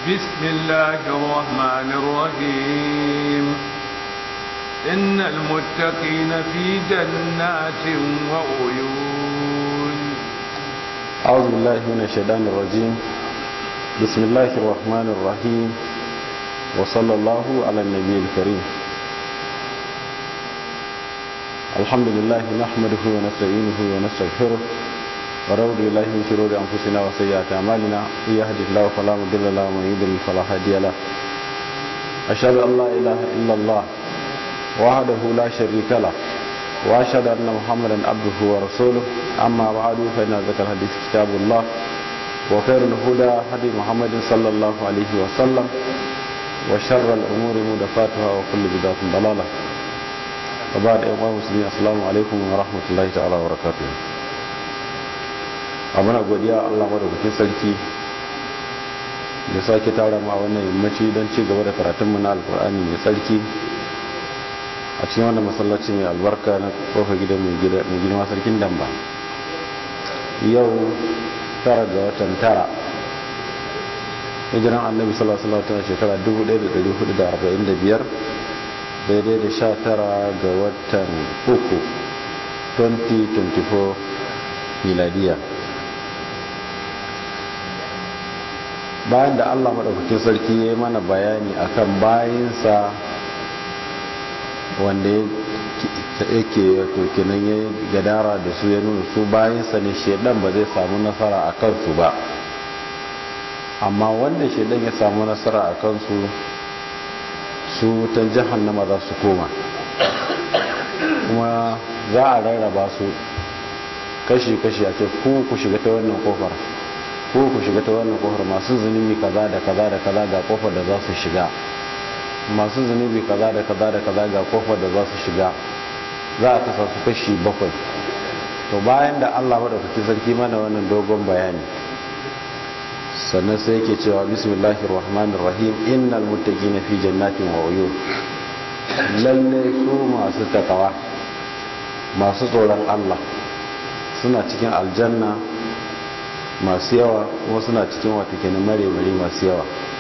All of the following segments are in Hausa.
بسم الله الرحمن الرحيم إن المتقين في جنات وعيون أعوذ بالله من الشيطان الرجيم بسم الله الرحمن الرحيم وصلى الله على النبي الكريم الحمد لله نحمده ونستعينه ونستغفره ونعوذ بالله من شرور انفسنا وسيئات اعمالنا من يهده الله فلا مضل له ومن يضلل فلا هادي له اشهد ان لا اله الا الله وحده لا شريك له واشهد ان محمدا عبده ورسوله اما بعد فان ذكر الحديث كتاب الله وخير الهدى هدي محمد صلى الله عليه وسلم وشر الامور محدثاتها وكل بدعه ضلاله وبعد ايها المسلمين السلام عليكم ورحمه الله تعالى وبركاته a muna godiya Allah madaukakin sarki da sake tara mu a wannan yammaci don ci gaba da karatun mu na alkur'ani mai sarki a cikin wannan masallaci mai albarka na kofa gidan mai girma sarkin damba yau tara ga watan tara hijiran annabi sallallahu alaihi wasallam shekara 1445 daidai da sha tara ga watan uku 2024 miladiya bayan da allah maɗaukakin sarki ya yi mana bayani akan bayinsa wanda yake wato kenan ya gadara da su ya nuna su bayinsa ne shaidan ba zai samu nasara a kansu ba amma wanda shaidan ya samu nasara a kansu su ta jahannama za su koma kuma za a rarraba su kashi-kashi a ce ku ku shiga ta wannan kofar ko ku shiga ta wannan kofar masu zunubi kaza da kaza da kaza ga kofar da za su shiga masu zunubi kaza da kaza da kaza ga kofar da za su shiga za a kasa su kashi bakwai to bayan da Allah madaukaki sarki mana wannan dogon bayani sannan sai yake cewa bismillahir rahmanir rahim innal muttaqina fi jannatin wa uyun lalle su masu takawa masu tsoron Allah suna cikin aljanna masu yawa kuma suna cikin wata kenan mare-mare masu yawa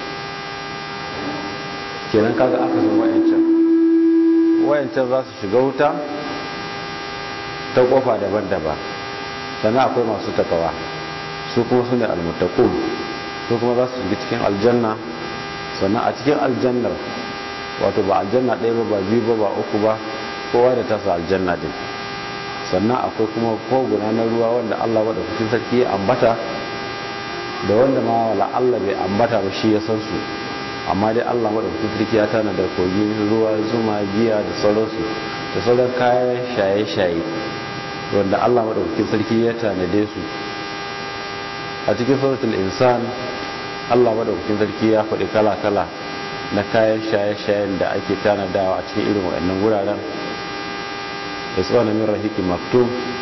kenan kaga aka san wayancan wayancan za su shiga wuta ta kofa daban-daban sannan akwai masu takawa su kuma su ne almutakun su kuma za su shiga cikin aljanna sannan a cikin aljannar wato ba aljanna ɗaya ba ba biyu ba ba uku ba kowa da tasa aljanna din sannan akwai kuma koguna na ruwa wanda Allah wadda kucin sarki ya ambata da wanda ma wala Allah bai ambata ba shi ya san su amma dai Allah wadda kucin sarki ya tana da kogi ruwa zuma giya da sauransu da sauran kayan shaye-shaye wanda Allah wadda kucin sarki ya tanade su a cikin suratul insan Allah wadda kucin sarki ya faɗi kala-kala na kayan shaye-shayen da ake tanadawa a cikin irin waɗannan wuraren yasuna min rahiki maktum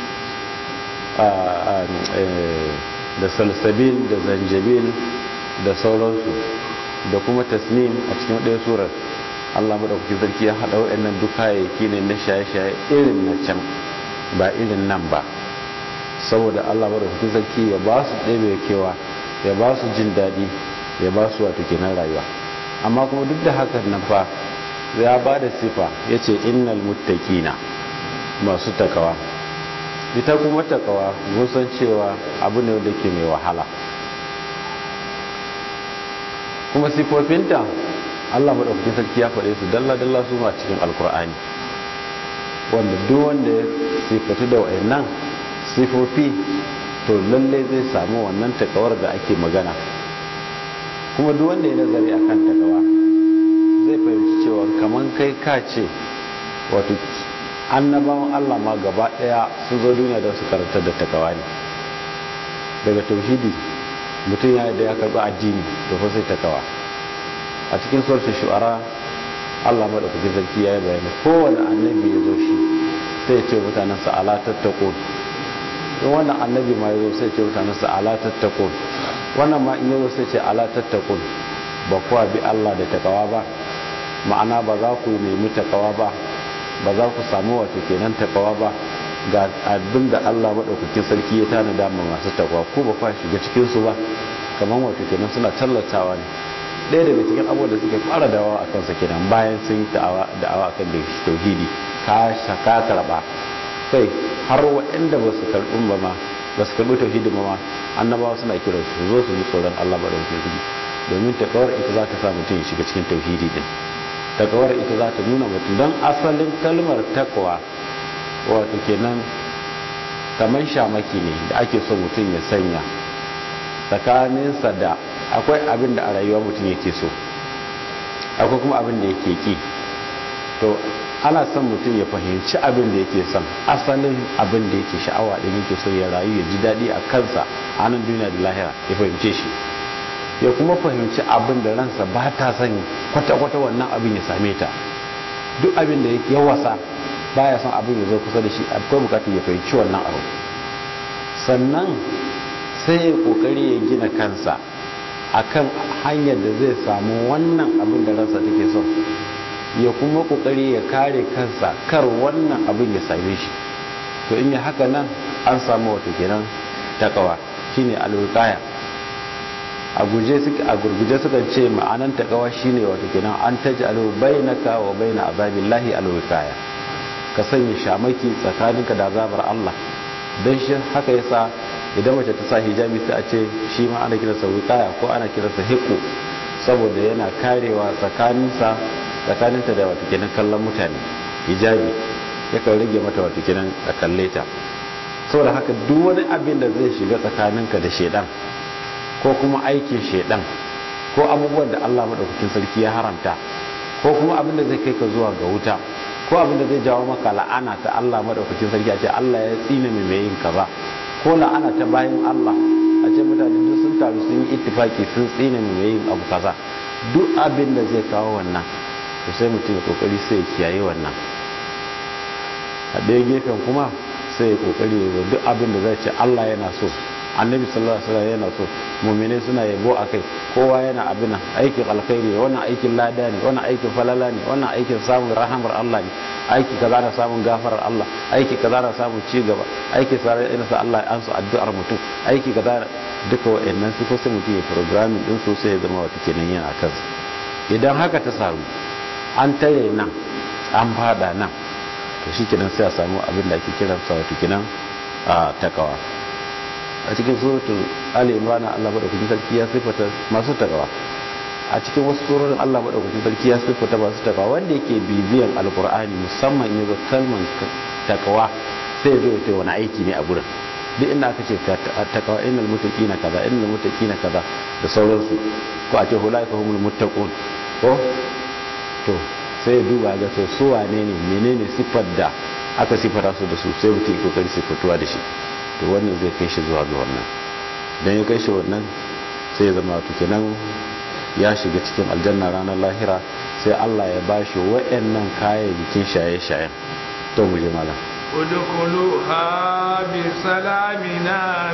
da salsabil da zanjabil da sauransu da kuma tasnim a cikin ɗaya surar allah maɗaukakin sarki ya haɗa waɗannan duk kayayyaki ne na shaye-shaye irin na can ba irin nan ba saboda allah maɗaukakin sarki ya ba su ɗebe kewa ya ba su jin daɗi ya ba su wato kenan rayuwa amma kuma duk da hakan nan fa ya ba da sifa ya ce innal muttaqina masu takawa ita kuma takawa san cewa abu ne da ke mai wahala kuma sifofinta allah maɗaukakin sarki ya faɗe su dalla-dalla su ma cikin alkur'ani wanda duk wanda ya sifatu da wa'annan sifofi to lalle zai samu wannan takawar da ake magana kuma duk wanda ya nazari akan takawa zai fahimci cewa kamar kai ka ce wato annabawan Allah ma gaba daya sun zo duniya don su karantar da takawa ne daga tauhidi mutum ya da ya karbi addini da fa sai takawa a cikin surat shu'ara Allah madaukakin sarki ya yi bayani kowane annabi ya zo shi sai ya ce mutanen sa ala tattaqun in wannan annabi ma ya zo sai ya ce mutanen sa ala tattaqun wannan ma in ya zo sai ya ce ala tattaqun ba kuwa bi Allah da takawa ba ma'ana ba za ku nemi takawa ba ba za ku samu wato kenan takawa ba ga abin da Allah maɗaukakin sarki ya tana dama masu takawa ko ba kwa shiga cikinsu ba kamar wato kenan suna tallatawa ne ɗaya daga cikin abubuwan da suke fara dawa a kansa kenan bayan sun yi da'awa akan da tauhidi ka shaka karɓa kai har waɗanda ba su karɓi ba ma ba su karɓi tauhidi ba ma annabawa suna kiran su zo su ji tsoron Allah ba da tauhidi domin takawar ita za ta sa mutum ya shiga cikin tauhidi din takawar ita za ta nuna mutum don asalin kalmar takwa wato kenan kamar shamaki ne da ake so mutum ya sanya tsakaninsa da akwai abin da a rayuwa mutum yake so akwai kuma abin da yake ki to ana son mutum ya fahimci abin da yake son asalin abin da yake sha'awa da yake so ya rayu ya ji daɗi a kansa a nan duniya da lahira ya fahimce shi ya kuma fahimci abin da ransa ba ta son kwata-kwata wannan abin ya same ta duk abin da ya wasa baya son abin ya zo kusa da shi akwai bukatar ya fahimci wannan abu sannan sai ya kokari ya gina kansa akan hanyar da zai samu wannan abin da ransa take so ya kuma kokari ya kare kansa kar wannan abin ya same shi to in yi haka nan an samu wato kenan takawa shine alwiqaya a guje suka a gurguje suka ce ma'anan takawa shine wato kenan an taj'alu bainaka wa baina azabillahi alwiqaya ka sanya shamaki tsakaninka da azabar Allah dan shi haka yasa idan mace ta sa hijabi sai a ce shi ma ana kiransa wiqaya ko ana kiransa hiqu saboda yana karewa tsakaninsa tsakaninta da wato kenan kallon mutane hijabi yakan rage mata wato kenan a kalle ta saboda haka duk wani abin da zai shiga tsakaninka da shedan ko kuma aikin shedan ko abubuwan da Allah madaukakin sarki ya haramta ko kuma abin da zai kai ka zuwa ga wuta ko abin da zai jawo maka la'ana ta Allah madaukakin sarki a ce Allah ya tsine mai mai yin kaza ko la'ana ta bayan Allah a ce mutane duk sun taru sun yi ittifaki sun tsine mai mai yin abu kaza duk abin da zai kawo wannan to sai mutum ya kokari sai ya kiyaye wannan a ɗaya gefen kuma sai ya kokari ya duk abin da zai ce Allah yana so annabi sallallahu alaihi wasallam yana so mu'mini suna yabo akai kowa yana abin aikin alkhairi wannan aikin lada ne wannan aikin falala ne wannan aikin samun rahamar Allah ne aiki kaza na samun gafarar Allah aiki kaza na samun ci gaba aiki kaza na sa Allah ya ansa addu'ar mutum aiki kaza duka wa'annan su ko sai mutum ya programming din su sai ya zama wata kenan yana kansa idan haka ta samu an tare nan an fada nan to shikenan sai a samu abin da ake kiransa wato kenan a takawa a cikin suratul ali imran Allah madaukakin sarki ya sifata masu takawa a cikin wasu surorin Allah madaukakin sarki ya sifata masu takawa wanda yake bibiyan alqur'ani musamman in yazo kalman takawa sai ya zo wani aiki ne a gurin duk inda aka ce takawa innal muttaqina kaza innal muttaqina kaza da sauransu ko a ce hulaika humul muttaqun ko to sai duba ga to su wane ne menene siffar da aka siffata su da su sai mutum kokari siffatuwa da shi to wannan zai kai shi zuwa ga wannan dan ya kai shi wannan sai ya zama wato kenan ya shiga cikin aljanna ranar lahira sai Allah ya bashi wa'annan kayayyakin shaye-shayen to mu je malam udkhuluha bi salamin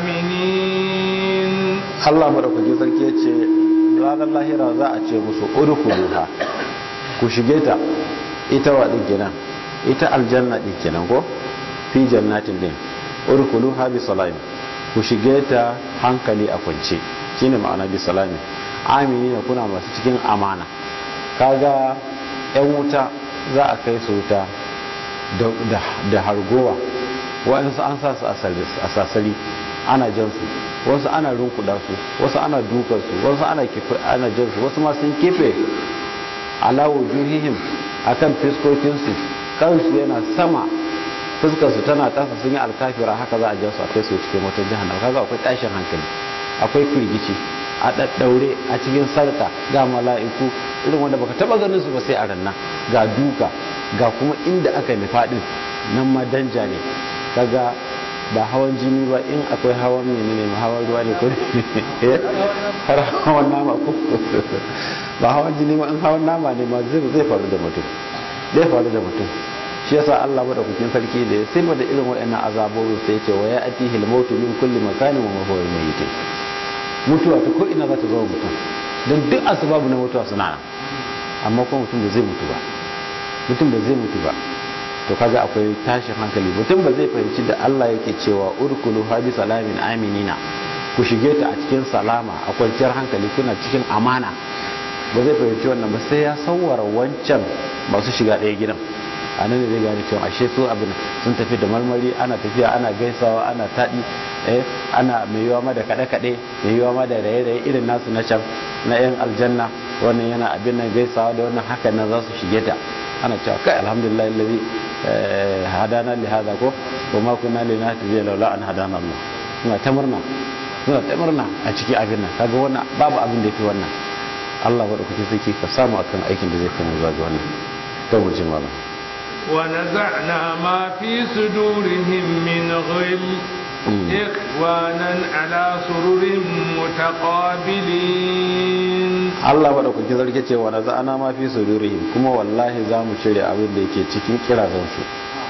aminin Allah madaukakin sarki ya ce ranar lahira za a ce musu udkhuluha ku shige ta ita wa din kenan ita aljanna din kenan ko fi jannatin din urkuluha bi salami ku shige ta hankali a kwance shine ma'ana bi salami amini ne kuna masu cikin amana kaga yan wuta za a kai su wuta da hargowa wa'ansu an sa su a sasari ana jan su wasu ana rinkuda su wasu ana dukan su wasu ana ana jan su wasu ma sun kife ala wujuhihim akan fiskokinsu kansu yana sama fuskarsu tana kasa sun yi alkafira haka za a ja su a kai su cikin wata jahannam kaga akwai tashin hankali akwai firgici a daddaure a cikin sarka ga mala'iku irin wanda baka taba ganin su ba sai a ranna ga duka ga kuma inda aka nufa din nan ma danja ne kaga ba hawan jini ba in akwai hawan menene ma hawan ruwa ne ko har hawan nama ko ba hawan jini ma in hawan nama ne ma zai faru da mutum zai faru da mutum shi yasa Allah madaukakin sarki da ya sai da irin waɗannan azabobi sai ya ce wa ya'tihi al-mautu min kulli makanin wa huwa mayyit mutuwa ta ko ina za ta zo mutum dan duk asbabu na mutuwa suna nan amma kuma mutum da zai mutu ba mutum da zai mutu ba to kaga akwai tashin hankali mutum ba zai fahimci da Allah yake cewa urkulu habi salamin aminina ku shige ta a cikin salama a kwanciyar hankali kuna cikin amana ba zai fahimci wannan ba sai ya sauwara wancan masu shiga ɗaya gidan a nan ne zai gane cewa ashe su abin sun tafi da marmari ana tafiya ana gaisawa ana taɗi eh ana mai yiwa ma da kaɗe-kaɗe mai yiwa ma da raye-raye irin nasu na can na yan aljanna wannan yana abin nan gaisawa da wannan hakan nan za su shige ta ana cewa kai alhamdulillah alladhi hadana li hada ko wa ma kunna linahtadiya laula an hadana Allah suna ta murna suna ta murna a cikin abin nan kaga wannan babu abin da yafi wannan Allah wa dauki sai ka samu akan aikin da zai kai mu zuwa ga wannan to mu ji malam ونزعنا ما في صدورهم من غل إخوانا على سرر متقابلين Allah maɗaukakin sarki ce wa naza'ana ma fi sudurihim kuma wallahi za mu cire abin da yake cikin kirazansu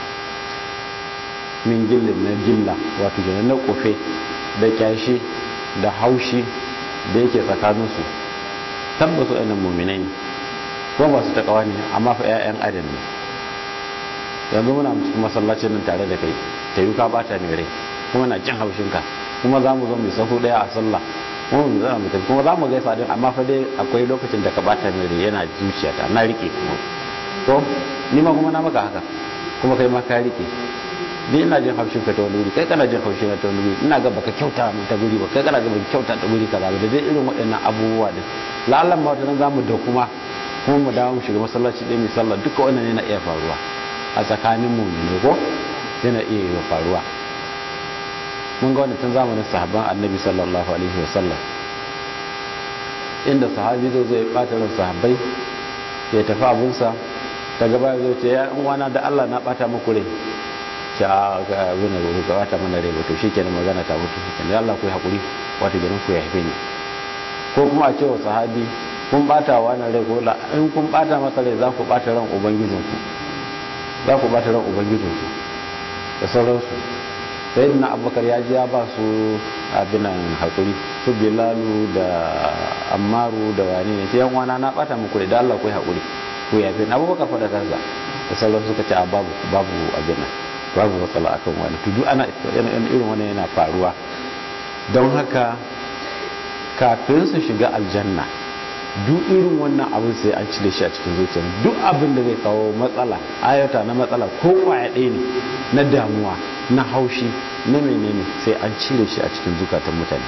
min gillin na gilla wato kenan na kofe da kyashi da haushi da yake tsakaninsu tabbasu ɗanin muminai ne kuma ba su taƙawa ne amma fa 'ya'yan adam ne yanzu muna cikin masallacin nan tare da kai ta yi ka bata mai rai kuma na jin haushinka kuma za mu zo mai sahu daya a sallah kuma mu zama mutum kuma za mu gaisa din amma fa dai akwai lokacin da ka bata mai rai yana zuciyata na rike kuma to ni ma kuma na maka haka kuma kai ma ka rike ni ina jin haushin ka ta wani wuri kai kana jin haushin ta wani wuri ina ga baka kyauta mu ta guri ba kai kana ga baka kyauta ta guri kaza ba da dai irin waɗannan abubuwa din la'allan ma wata nan za mu da kuma kuma mu dawo mu shiga masallaci ɗaya mai sallah duka wannan yana iya faruwa a tsakanin mu ne ko yana iya yi faruwa mun ga wani tun zamanin sahabban annabi sallallahu alaihi wasallam inda sahabi zai zai bata ran sahabbai ya tafi abunsa ta gaba zai ce ya wana da Allah na bata muku rai ce a ga abin da ku bata mana rai ba to shikenan magana ta mutu shikenan ya Allah ku yi hakuri wato gidan ku ya haife ni ko kuma a ce wa sahabi kun bata wa wannan rai ko in kun bata masa rai za ku bata ran ubangijinku za ku bata ran ubangijinku da sauransu sai na abubakar ya ji ya ba su abinan haƙuri su bilalu da ammaru da wani ne sai yan wana na bata muku da Allah ku yi haƙuri ku yafe na abubakar fa da kansa da sauran suka ce a babu babu abinan babu matsala akan wani to duk ana irin wani yana faruwa don haka kafin su shiga aljanna duk irin wannan abin sai an cire shi a cikin zuciya duk abin da zai kawo matsala ayata na matsala ko kwaya ɗaya ne na damuwa na haushi na menene sai an cire shi a cikin zukatan mutane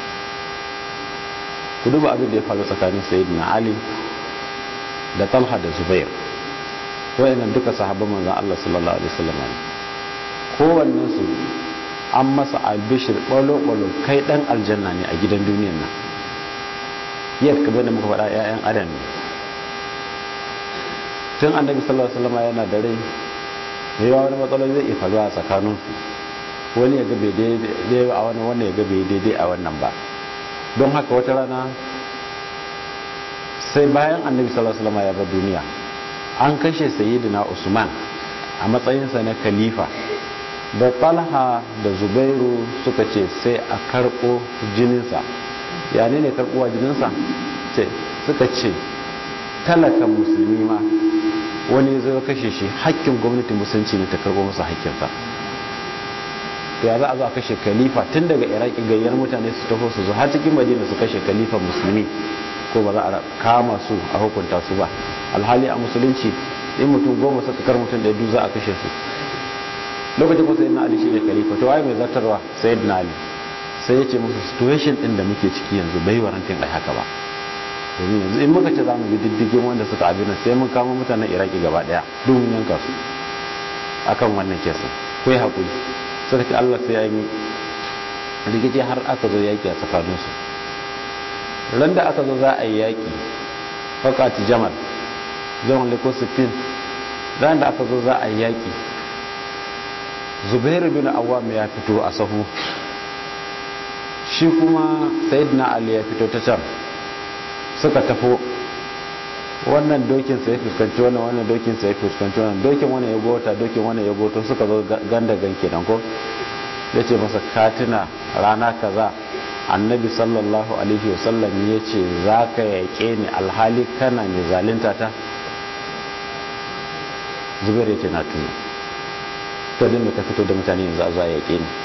ku duba abin da ya faru tsakanin sayyidina ali da talha da zubair wayannan duka sahabban manzon Allah sallallahu alaihi wasallam ne kowannen su an masa albishir balo balo kai dan aljanna ne a gidan duniyar nan yadda kamar da muka faɗa 'ya'yan adam ne tun annabi sallallahu alaihi wasallam yana da rai mai yawa wani matsalar zai iya faruwa a tsakaninsu wani ya gabe daidai a wani wani ya gabe daidai a wannan ba don haka wata rana sai bayan annabi sallallahu alaihi wasallam ya bar duniya an kashe sayyidina usman a matsayinsa na khalifa da talha da zubairu suka ce sai a karɓo jininsa ya ne ne karɓuwa jininsa suka ce talakan musulmi ma wani zai kashe shi hakkin gwamnatin musulunci ne ta karɓo masa hakkinsa to ya za a zo a kashe khalifa tun daga iraki gayyar mutane su taho su zo har cikin madina su kashe khalifa musulmi ko ba za a kama su a hukunta su ba alhali a musulunci in mutum goma suka kar mutum da du za a kashe su lokacin kuma sayyidina ali shine khalifa to waye mai zartarwa sayyidina ali sai ya ce musu situation din da muke ciki yanzu bai warantin ai haka ba domin yanzu in muka ce za mu bi diddigin wanda suka abin nan sai mun kama mutanen iraki gaba daya duk mun yanka su akan wannan kesin ko ya haƙuri suka ce allah sai ya yi rikici har aka zo yaƙi a tsakaninsu ran da aka zo za a yi yaƙi fakati jamal zaman liko sifin ran da aka zo za a yi yaƙi zubairu bin awam ya fito a sahu shi kuma sayyidina ali ya fito ta can suka tafo wannan dokin sai fuskanci wannan wannan dokin sai fuskanci wannan dokin wannan ya gota dokin wannan ya goto suka zo ganda ganke dan ko yace masa katina rana kaza annabi sallallahu alaihi wasallam yace zaka yake ni alhali kana mai zalunta ta zubair yace na tuna to din ka fito da mutane yanzu a zuwa yake ni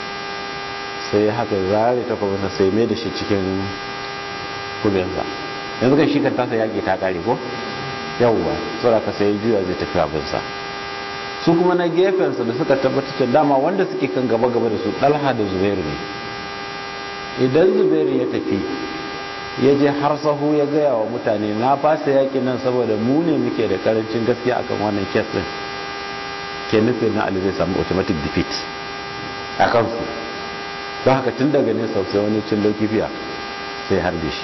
sai haka zare ta kuma sai mai da shi cikin kubensa yanzu kan shi kan tasa yaƙi ta kare ko yawwa saboda ka sai juya zai tafi abinsa su kuma na gefensa da suka tabbatar da dama wanda suke kan gaba gaba da su ɗalha da zubairu ne idan zubairu ya tafi ya je har sahu ya gaya wa mutane na fasa yaƙi nan saboda mu ne muke da karancin gaskiya akan wannan kes din kenan sai na ali zai samu automatic defeat a kansu don haka tun daga nesa sai wani cin lauki fiya sai harbe shi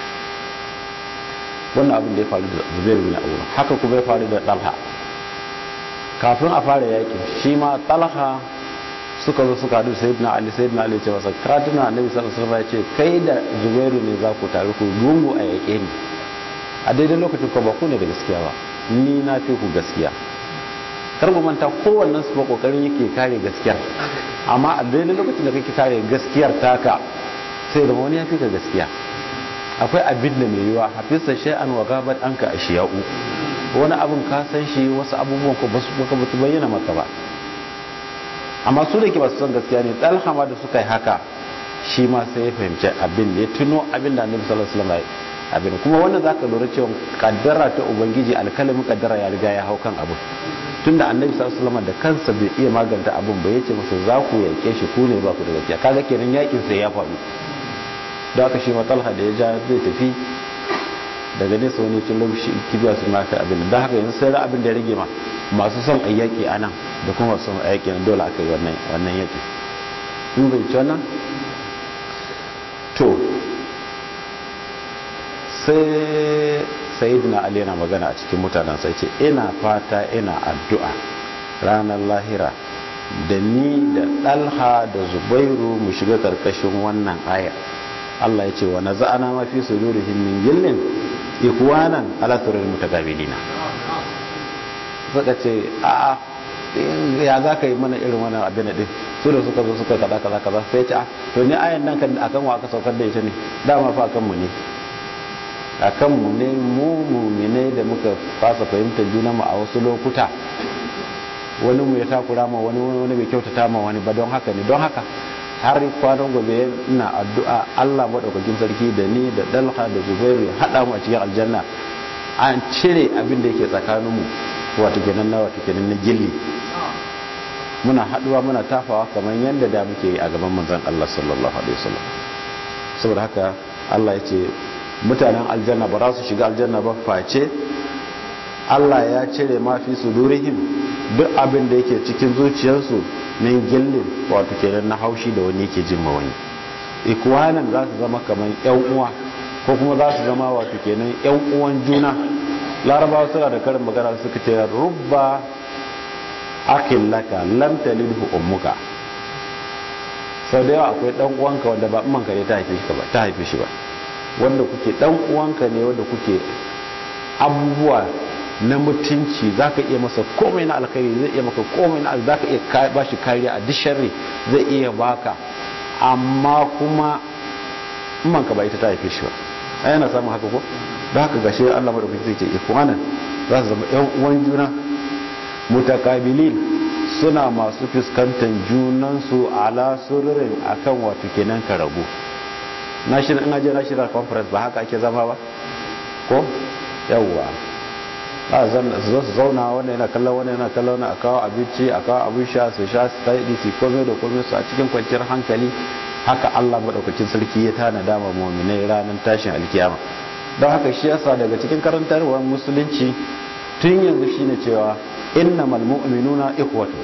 wannan abin da ya faru da zubairu bin abu haka kuma ya faru da talha kafin a fara yakin shi ma talha suka zo suka hadu sayyidina ali sayyidina ali ce masa katuna annabi sallallahu alaihi wasallam ya ce kai da zubairu ne za ku taru ku gungu a yake ni a daidai lokacin ko ba ku ne da gaskiya ba ni na fi ku gaskiya kar ku manta kowannen su ba kokarin yake kare gaskiyar amma a daidai lokacin da kake kare gaskiyar taka sai zama wani ya fi ka gaskiya akwai abin da mai yiwa hafisa shay'an wa gabat anka ashiya'u wani abin ka san shi wasu abubuwan ko basu baka batu bayyana maka ba amma su da ke ba su san gaskiya ne dalhama da suka yi haka shi ma sai ya fahimci abin da ya tuno abin da annabi sallallahu alaihi wasallam abin kuma wannan zaka lura cewa kaddara ta ubangiji alkalamin kaddara ya riga ya hau kan abin tunda annabi sallallahu alaihi wasallam da kansa bai iya maganta abin ba yace masa za ku yake shi ku ne ba ku da gaskiya kaga kenan yakin sai ya faru da aka shi matalha da ya ja zai tafi daga nesa wani cin lokaci kibiya su maka abin da haka yanzu sai abin da ya rage ma masu son ayyaki a nan da kuma masu son ayyaki nan dole aka yi wannan yaki in bai ci wannan to sai sayidina ali yana magana a cikin mutanen sai ce ina fata ina addu'a ranar lahira da ni da ɗalha da zubairu mu shiga karkashin wannan ayar Allah ya ce wa naza'ana ma fi sudurihim min gillin ikwanan ala surul mutaqabilina suka ce a ya za ka yi mana irin wannan abin din su da suka zo suka kaza kaza kaza sai ce a to ni ayan nan kan akan wa aka saukar da ita ne dama fa akan mu ne akan mu ne mu mu'mine da muka fasa fahimtar juna mu a wasu lokuta wani mu ya takura ma wani wani bai kyautata ma wani ba don haka ne don haka har kwanan gobe ina addu'a Allah maɗaukakin sarki da ni da dalha da zubairu ya haɗa mu a cikin aljanna an cire abin da yake tsakaninmu wato kenan na wato kenan na gilli muna haɗuwa muna tafawa kamar yadda da muke yi a gaban manzon Allah sallallahu alaihi wasallam saboda haka Allah ya ce mutanen aljanna ba za su shiga aljanna ba face Allah ya cire ma fi sudurihim duk abin da yake cikin zuciyarsu min gillin wato kenan na haushi da wani yake jin wani ikwanan za su zama kamar yan uwa ko kuma za su zama wato kenan yan uwan juna larabawa suna da karin magana suka ce rubba akin laka lam talidhu ummuka sau da yawa akwai dan uwanka wanda ba manka ne ta haife shi ba ta haife shi ba wanda kuke dan uwanka ne wanda kuke abubuwa na mutunci za ka iya masa komai na alkhairi zai iya maka komai na za ka iya ba shi kariya a disharri zai iya baka amma kuma manka ba ita ta haife shi ba a yana samun haka ko da haka gashi Allah madaukaki zai ce ikwanan za su zama yan uwan juna mutakabilin suna masu fuskantar junansu ala sururin akan wato kenan karabu na shirin ina je na shirin conference ba haka ake zama ba ko yawwa a zo su zauna wanda yana kallon wanda yana kallon a kawo abinci a kawo abin sha su sha su taɗi su komai da komai su a cikin kwanciyar hankali haka Allah maɗaukakin sarki ya tana dama muminai ranar tashin alkiyama don haka shi yasa daga cikin karantarwar musulunci tun yanzu shine cewa innamal mu'minuna ikhwatu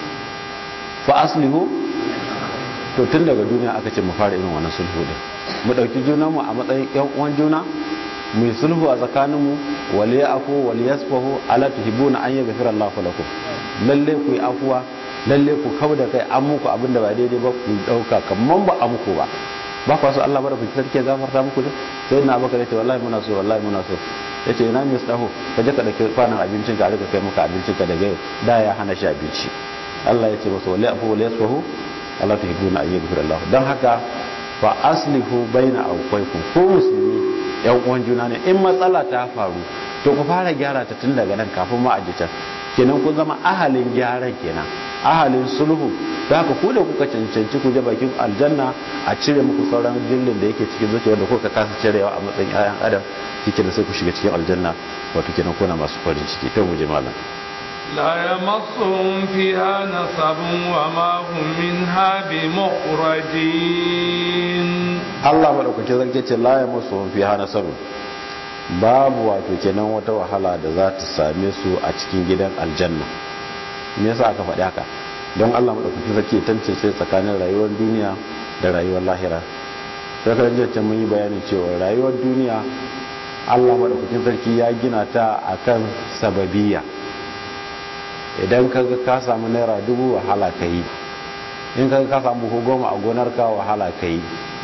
fa aslihu to tun daga duniya aka ce mu fara irin wannan sulhu din mu dauki junanmu a matsayin yan uwan juna mu yi sulhu a tsakaninmu wal ya'fu wal yasfahu ala tuhibuna an yaghfira Allahu lakum lalle ku yi afuwa lalle ku kauda kai an muku abinda ba daidai ba ku dauka kaman ba a muku ba ba ku so Allah bada ku sarki ya gafarta muku ne sai na baka ce wallahi muna so wallahi muna so yace ina mai tsaho ka je ka dauki kwanan abincin ka rika kai maka abincin ka daga yau da ya hana shi abinci Allah ya ce masa wal ya'fu wal yasfahu ala tuhibuna an yaghfira Allahu dan haka fa aslihu baina awqaikum ko musulmi yan uwan juna ne in matsala ta faru to ku fara gyara ta tun daga nan kafin ma a can kenan kun zama ahalin gyaran kenan ahalin sulhu da haka ku da kuka cancanci ku je bakin aljanna a cire muku sauran gillin da yake cikin zuciya wanda kuka kasa cirewa a matsayin ayan adam kike da sai ku shiga cikin aljanna wato kenan kuna masu farin ciki to mu je malam لا يمسهم فيها نصب وما هم منها بمخرجين Allah madaukakin zarge ce la ya musu fi hana sabu babu wato kenan wata wahala da za ta same su a cikin gidan aljanna me yasa aka faɗi haka don Allah madaukakin sarki ya tantance tsakanin rayuwar duniya da rayuwar lahira sai kan jiya mun yi bayani cewa rayuwar duniya Allah madaukakin sarki ya gina ta akan sababiyya idan kaga ka samu naira dubu wahala kai in kaga ka samu ko goma a gonar ka wahala kai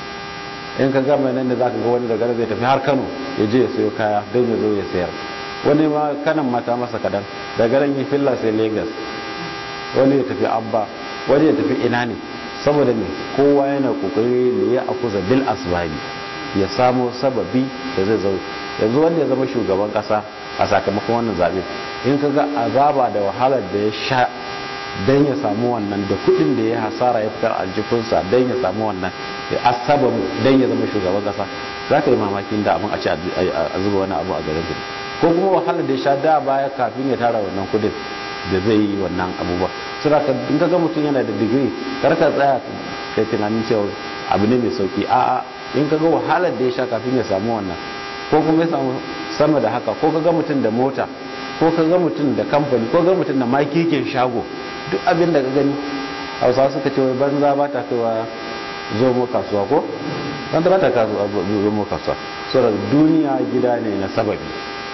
in ka gama nan da za ka ga wani daga zai tafi har kano ya je ya sayo kaya don ya zo ya sayar wani ma kanan mata masa kadan daga nan yi filla sai lagos wani ya tafi abba wani ya tafi ina ne saboda ne kowa yana kokari ne ya akuza bil asbabi ya samo sababi da zai zo yanzu wanda ya zama shugaban kasa a sakamakon wannan zabe in ka ga azaba da wahalar da ya sha don ya samu wannan da kudin da ya hasara ya fitar aljifinsa don ya samu wannan ya asaba don ya zama shugaban kasa za ka yi mamakin da abin a ce a zuba wani abu a garin kudi ko kuma wahalar da ya sha da baya kafin ya tara wannan kudin da zai yi wannan abubuwa suna ka in ka ga mutum yana da digiri kar ka tsaya kai tunanin cewa abu ne mai sauki a'a in ka ga wahalar da ya sha kafin ya samu wannan ko kuma ya samu sama da haka ko ka ga mutum da mota ko ka ga mutum da kamfani ko ga mutum da makikin shago duk abin da ka gani hausa suka ce wai banza ba ta kaiwa zomo kasuwa ko banza ba ta kasuwa zomo kasuwa saboda duniya gida ne na sababi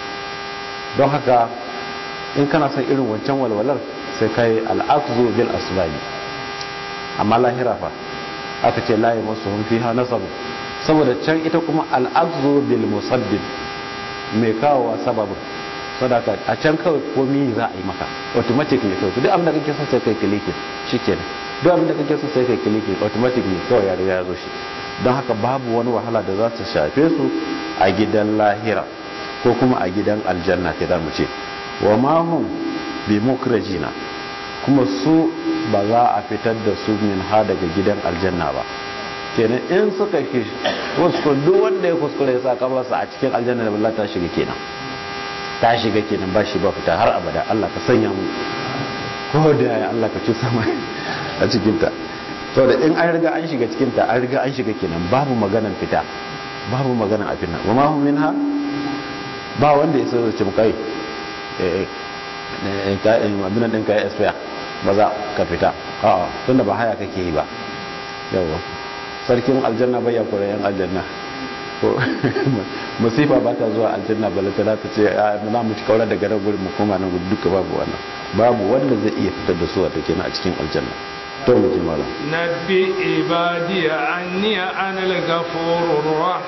don haka in kana son irin wancan walwalar sai kai al'aqzu bil asbabi amma lahira fa aka ce la yamassuhum fiha nasabu saboda can ita kuma al'aqzu bil musabbib mai kawowa sababin sadaka a can kawai komi za a yi maka automatic ne kawai duk abin da kake son sai kai kiliki shikenan duk abin da kake son sai kai kiliki automatic ne kawai ya riga ya zo shi don haka babu wani wahala da za ta shafe su a gidan lahira ko kuma a gidan aljanna ke za mu ce wa ma hum bi mukrajina kuma su ba za a fitar da su min ha daga gidan aljanna ba kenan in suka ki wasu duk wanda ya kuskure ya sa kafarsa a cikin aljanna da balla ta shiga kenan ta shiga kenan ba shi ba fita har abada Allah ka sanya mu ko da ya Allah ka ci sama a cikinta saboda in an riga an shiga cikinta an riga an shiga kenan babu maganan fita babu maganan a fina wa ma hum minha ba wanda ya sai ce kai eh eh abin din kai expire ba za ka fita a'a tunda ba haya kake yi ba yawa sarkin aljanna bai ya kore yan aljanna ko masifa ba ta zuwa aljanna ba ta ta ce za mu ci kaura daga nan gurin mu koma nan gurin duka babu wannan babu wanda zai iya fitar da su a take a cikin aljanna to mu ji malam nabbi ibadi anni ana al-ghafurur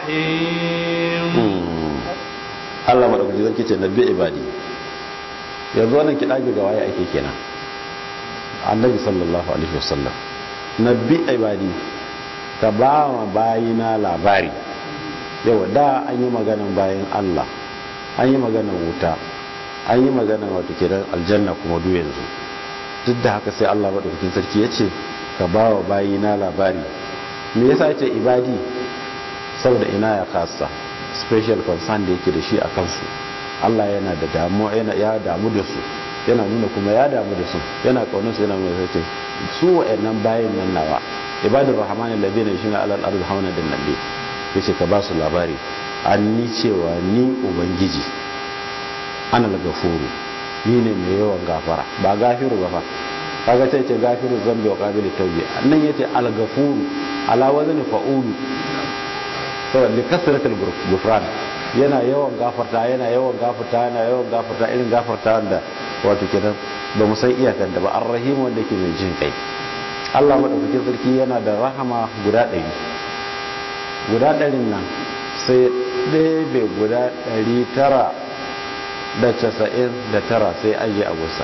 rahim Allah madaukaki zai ce nabbi ibadi yanzu wannan kidabi ga waye ake kenan annabi sallallahu alaihi wasallam nabbi ibadi ka ba wa bayina labari yau da an yi maganan bayan Allah an yi maganan wuta an yi maganan wato kenan aljanna kuma duk yanzu duk da haka sai Allah madaukakin sarki ya ce ka ba wa bayina labari me yasa ce ibadi saboda ina ya kasa special concern da yake da shi a kansu Allah yana da damu yana ya damu da su yana nuna kuma ya damu da su yana kaunar su yana nuna sai su wa'annan bayin nan nawa ibadur rahmanin ladina yashuna alal ardi hauna din nabi yace ka ba su labari an ni cewa ni ubangiji ana gafuru ni ne mai yawan gafara ba gafiru ba fa kaga sai ce gafiru zambi wa qabilu tawbi annan yace al gafuru ala wazni fa'ulu saboda li kasratil gufran yana yawan gafarta yana yawan gafarta yana yawan gafarta irin gafarta da wato kenan ba mu san iyakan da ba ar-rahim wanda yake mai jin kai Allah madaukakin sarki yana da rahama guda ɗari guda ɗarin nan sai ɗebe guda ɗari tara da casa'in da tara sai aje a gusa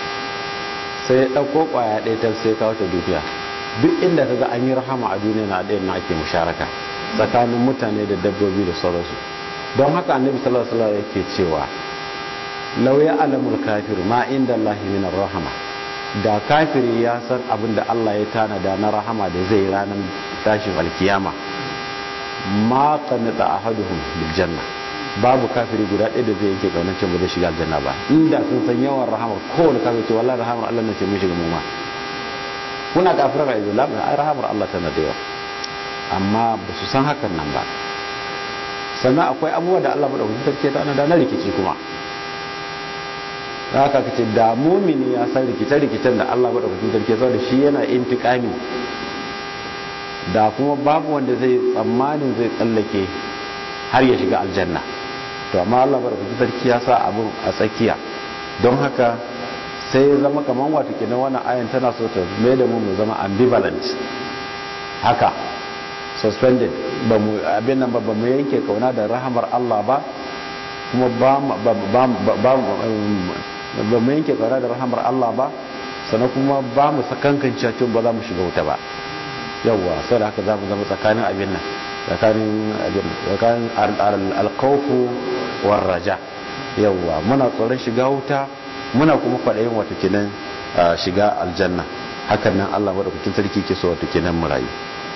sai ɗauko ƙwaya ɗaya ta sai kawo ta duniya duk inda kaga an yi rahama a duniya na ɗayan na ake musharaka tsakanin mutane da dabbobi da sauransu don haka annabi sallallahu alaihi wasallam yake cewa law ya alamul kafir ma inda Allah min rahama da kafiri ya san abin da Allah ya tanada na rahama da zai ranar tashin alkiyama ma qanata ahaduhum bil janna babu kafiri guda ɗaya da zai yake kaunar cewa zai shiga aljanna ba inda sun san yawan rahamar kowane kafiri ce wallahi rahamar Allah ne ce mun shiga mu ma kuna kafirar a yanzu labarin ai rahamar Allah tana da yawa amma ba su san hakan nan ba sannan akwai abubuwa da Allah madaukakin sarki ta da na rikici kuma da haka kace da mumini ya san rikice-rikicen da Allah madaukakin sarki ya da shi yana intikami da kuma babu wanda zai tsammanin zai tsallake har ya shiga aljanna to amma Allah madaukakin sarki ya sa abun a tsakiya don haka sai ya zama kamar wato kenan wannan ayan tana so ta mai da mu mu zama ambivalent haka suspended ba mu abin nan ba ba mu yanke kauna da rahamar Allah ba kuma ba ba mu yanke kauna da rahamar Allah ba sannan kuma ba mu sakankan cewa ba za mu shiga wuta ba yawwa sai da haka za mu zama tsakanin abin nan tsakanin abin tsakanin alkawfu war raja yawwa muna tsoron shiga wuta muna kuma kwaɗayin wata kinan shiga aljanna hakan nan Allah madaukakin sarki ke so wata kinan mu rayu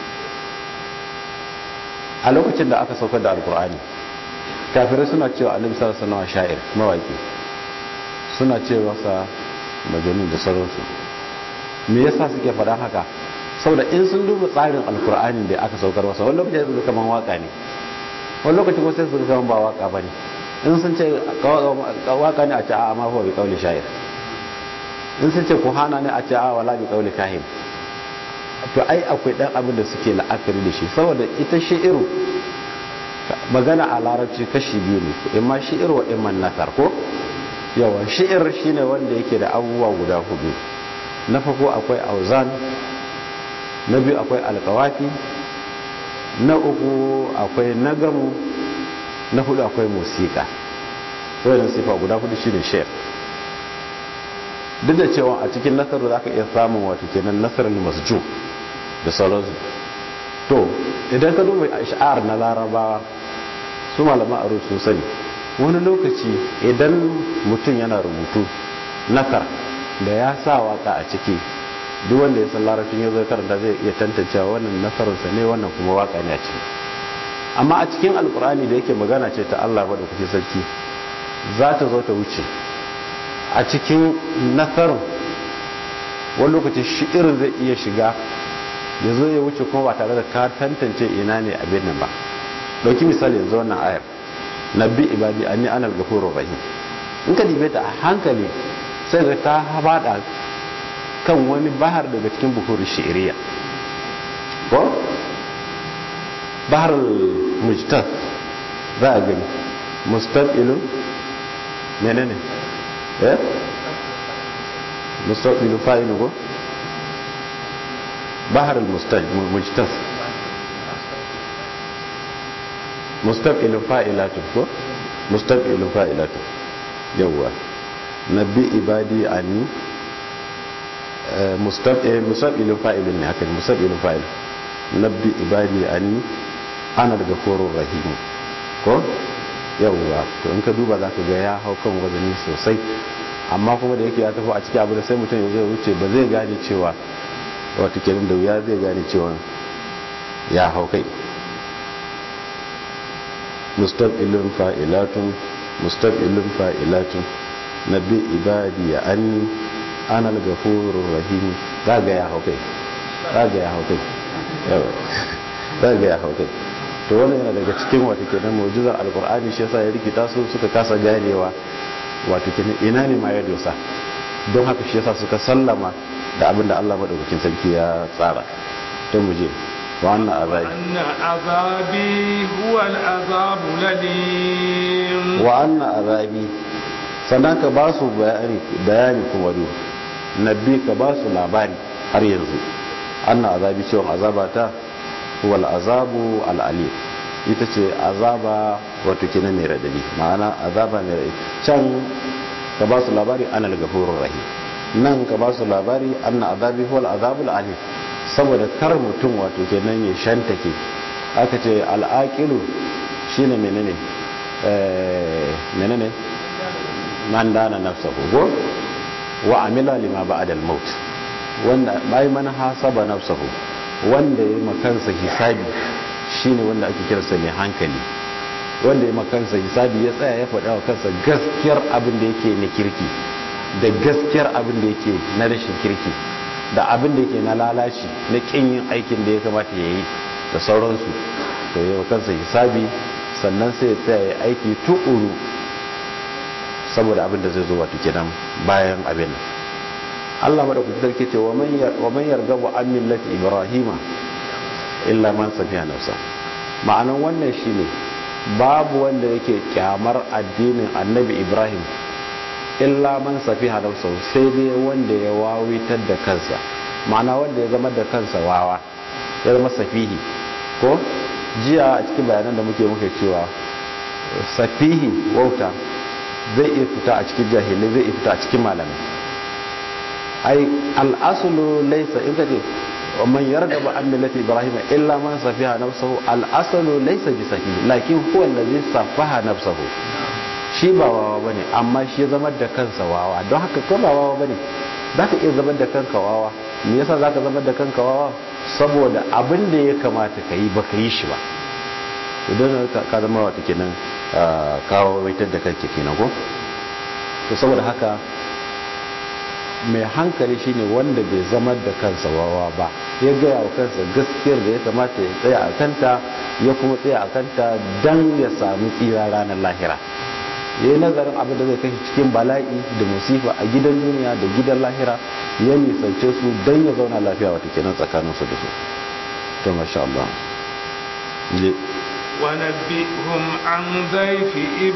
a lokacin da aka saukar da alkur'ani kafirai suna cewa annabi sallallahu alaihi wasallam sha'ir mawaki suna cewa sa majanun da sauransu me yasa suke faɗa haka saboda in sun duba tsarin alkur'ani da aka saukar masa wani lokacin su kaman waka ne wani lokacin ko sai su kaman ba waka bane in sun ce waka ne a ce a ma huwa bi qawli sha'ir in sun ce kuhana ne a ce a wala bi qawli kahin to ai akwai dan abin da suke la'akari da shi saboda ita shi'iru magana a larabci kashi biyu ne imma shi'ir wa imma nasar ko yawa shi'ir shine wanda yake da abubuwa guda hudu na farko akwai auzan na biyu akwai alkawafi na uku akwai nagamu na hudu akwai musika wadannan sifa guda hudu shine shi'ir duk da cewa a cikin nasarar za ka iya samun wato kenan nasarar masju da sauransu to idan ka duba ash'ar na larabawa su malama aro sun sani wani lokaci idan mutum yana rubutu nasar da ya sa waka a ciki duk wanda ya san larabcin ya zo karanta zai iya tantancewa wannan nasararsa ne wannan kuma waka ne a ciki amma a cikin alkurani da yake magana ce ta Allah maɗaukaki sarki za ta zo ta wuce a cikin nasarar wani lokaci shi'irin zai iya shiga ya zo ya wuce kuma ba tare da ka tantance ina ne abin nan ba dauki misali yanzu wannan ayar nabbi ibadi anni anal ghafurur rahim in ka dibe ta a hankali sai ga ta habada kan wani bahar daga cikin buhur shi'iriya ko bahar mujtaz za a gani mustaqilun menene eh mustaqilun fa'ilu ko bahar mujtaz mustaqilun fa'ilatun ko mustaqilun fa'ilatun yawwa nabbi ibadi ani mustaqilun fa'ilun ne haka mustaqilun fa'il nabbi ibadi ani ana daga korun rahim ko yawwa to in ka duba za ka ga ya hau kan wazani sosai amma kuma da yake ya tafi a cikin abu da sai mutum ya zai wuce ba zai gane cewa wata kenan da wuya zai gane cewa ya hau kai mustaqilun fa'ilatun mustaqilun fa'ilatun nabi ibadi ya anni ana al-ghafurur rahim zaga ya hau kai zaga ya hau kai zaga ya hau kai to wannan yana daga cikin wata kenan mu'jizar alqur'ani shi yasa ya rikita su suka kasa ganewa wato kenan ina ne ma ya dosa don haka shi yasa suka sallama da abin da Allah madaukakin sarki ya tsara to mu je wa anna azabi anna azabi huwa al-azab lalim wa anna azabi sannan ka ba su bayani bayani kuma do nabi ka ba su labari har yanzu anna azabi cewa azabata huwa al-azabu al-alim ita ce azaba wato kina mai radadi ma'ana azaba mai radadi can ka ba su labari ana al-ghafurur rahim nan ka ba su labari anna azabi huwa al-azabul alim saboda kar mutum wato kenan ya shantake aka ce al-aqilu shine menene eh menene man dana nafsahu go wa amila lima ba'da al-maut wanda bai man hasaba nafsahu wanda ya makansa hisabi shine wanda ake kiransa mai hankali wanda ya makansa hisabi ya tsaya ya faɗa wa kansa gaskiyar abin da yake na kirki da gaskiyar abin da yake na rashin kirki da abin da yake na lalaci na kin yin aikin da ya kamata ya yi da sauransu to ya kansa hisabi sannan sai ya tsaya ya aiki tuƙuru saboda abin da zai zo wato kenan bayan abin Allah madaukakin sarki ce wa man yargabu an millati ibrahima illa man safiha nafsa ma'anan wannan shine babu wanda yake kyamar addinin annabi ibrahim illa man safiha nafsa sai dai wanda ya wawitar da kansa ma'ana wanda ya zama da kansa wawa ya zama safihi ko jiya a cikin bayanan da muke muke cewa safihi wauta zai iya fita a cikin jahilai zai iya fita a cikin malamai ai al'asulu laisa in kace man yargaba an millati ibrahim illa man safiha nafsahu al'asulu laisa bi safihi lakin huwa allazi safaha nafsahu shi ba wawa bane amma shi ya zama da kansa wawa don haka ka ba wawa bane zaka iya zama da kanka wawa me yasa zaka zama da kanka wawa saboda abin da ya kamata ka yi baka yi shi ba idan ka zama wata kenan kawo waitar da kanke kenan ko to saboda haka mai hankali shine wanda bai zama da kansa wawa ba ya gaya wa kansa gaskiyar da ya kamata ya tsaya a kanta ya kuma tsaya a kanta don ya samu tsira ranar lahira ya yi nazarin abin da zai kashe cikin bala'i da musifa a gidan duniya da gidan lahira ya nisance su don ya zauna lafiya wata kenan tsakaninsu da su to masha Allah ونبئهم عن ضيف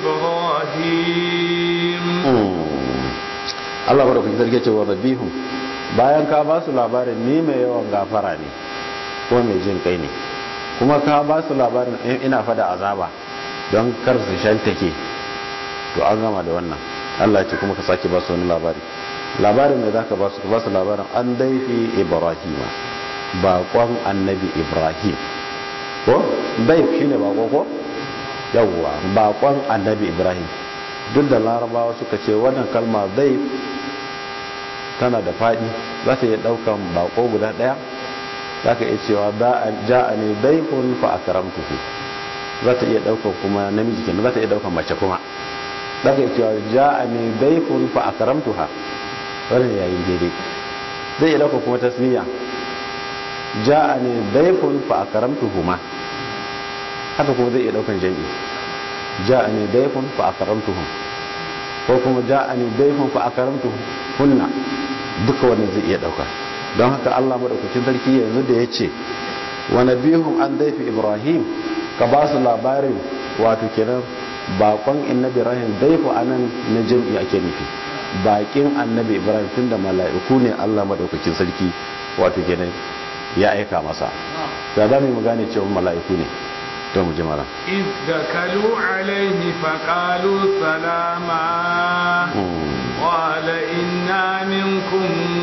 إبراهيم Allah ba da kuke zarge cewa rabihum bayan ka ba su labarin ni mai yawan gafara ne ko mai jin kai ne kuma ka ba su labarin ina fada azaba don kar su shantake to an gama da wannan Allah ce kuma ka sake ba su wani labari labarin da zaka ba su ba su labarin an daifi ibrahima baƙon annabi ibrahim ko daif shine bako ko yawwa baƙon annabi ibrahim duk da larabawa suka ce wannan kalma daif tana da faɗi za ta iya ɗaukan bako guda ɗaya za ka iya cewa ja'a ne daifun fa a karamtuhu za ta iya ɗaukan kuma namiji kenan za ta iya ɗaukan mace kuma za ka iya cewa ja'a ne daifun fa a karamtuha wannan yayin daidai zai iya ɗaukan kuma tasniya ja'a ne daifun fa a karamtuhu ma haka kuma zai iya ɗaukan jami'i ja'a ne daifun fa a karamtuhu ko kuma ja'a ne daifun fa a karamtuhu hunna duka wannan zai iya dauka don haka Allah madaukakin sarki yanzu da ya ce wa nabihum an daifi ibrahim ka ba su labarin wato kenan bakon annabi ibrahim daifu anan na jam'i ake nufi bakin annabi ibrahim tunda mala'iku ne Allah madaukakin sarki wato kenan ya aika masa da za mu gane cewa mala'iku ne to mu ji mara إذ دخلوا عليه فقالوا سلاما قال إنا منكم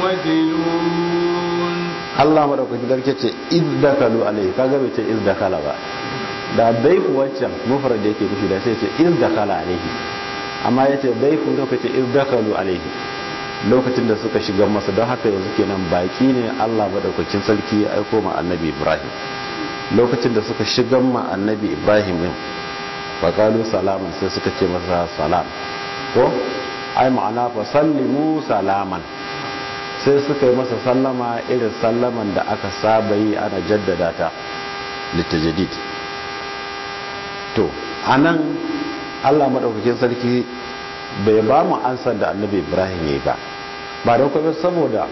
وجلون Allah madaukaki darke ce iz dakalu alaihi kaga bai ce iz dakala ba da daifu waccan mufrad da yake nufi da sai ce iz dakala alaihi amma yace daifu lokaci iz dakalu alaihi lokacin da suka shiga masa don haka yanzu kenan baki ne Allah madaukakin sarki ya aiko ma annabi Ibrahim lokacin da suka shiga ma annabi Ibrahim din faqalu salaman sai suka ce masa salam ko ai ma'ana fa sallimu salaman sai suka yi masa sallama irin sallaman da aka saba yi ana jaddada ta litajadid to anan Allah madaukakin sarki bai ba mu ansar da annabi Ibrahim yayi ba ba da kuma saboda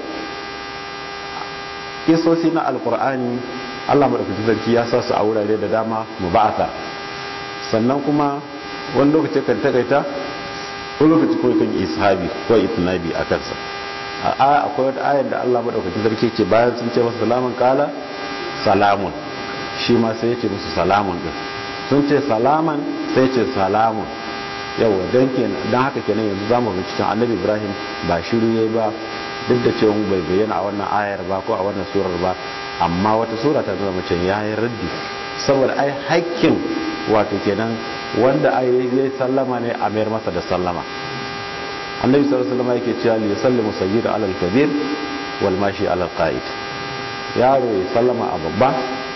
kisosi na alkur'ani Allah madaukakin sarki ya sa su a wurare da dama mu ba'ata sannan kuma wani lokaci kan takaita wani lokaci ko kan ishabi ko itnabi a kansa a akwai wata ayar da Allah madaukakin sarki ce bayan sun ce masa salamun kala salamun shi ma sai ya ce musu salamun din sun ce salaman sai ce salamun yau dan kenan dan haka kenan yanzu zamu bi cikin Annabi Ibrahim ba shiru yayi ba duk da cewa bai bayyana a wannan ayar ba ko a wannan surar ba amma wata sura ta nuna mace yayi raddi saboda ai hakkin wato kenan wanda ai yayi sallama ne a mayar masa da sallama annabi sallallahu alaihi wasallam yake cewa li yusallimu sayyid ala al-kabir wal mashi ala al-qa'id yaro ya sallama a babba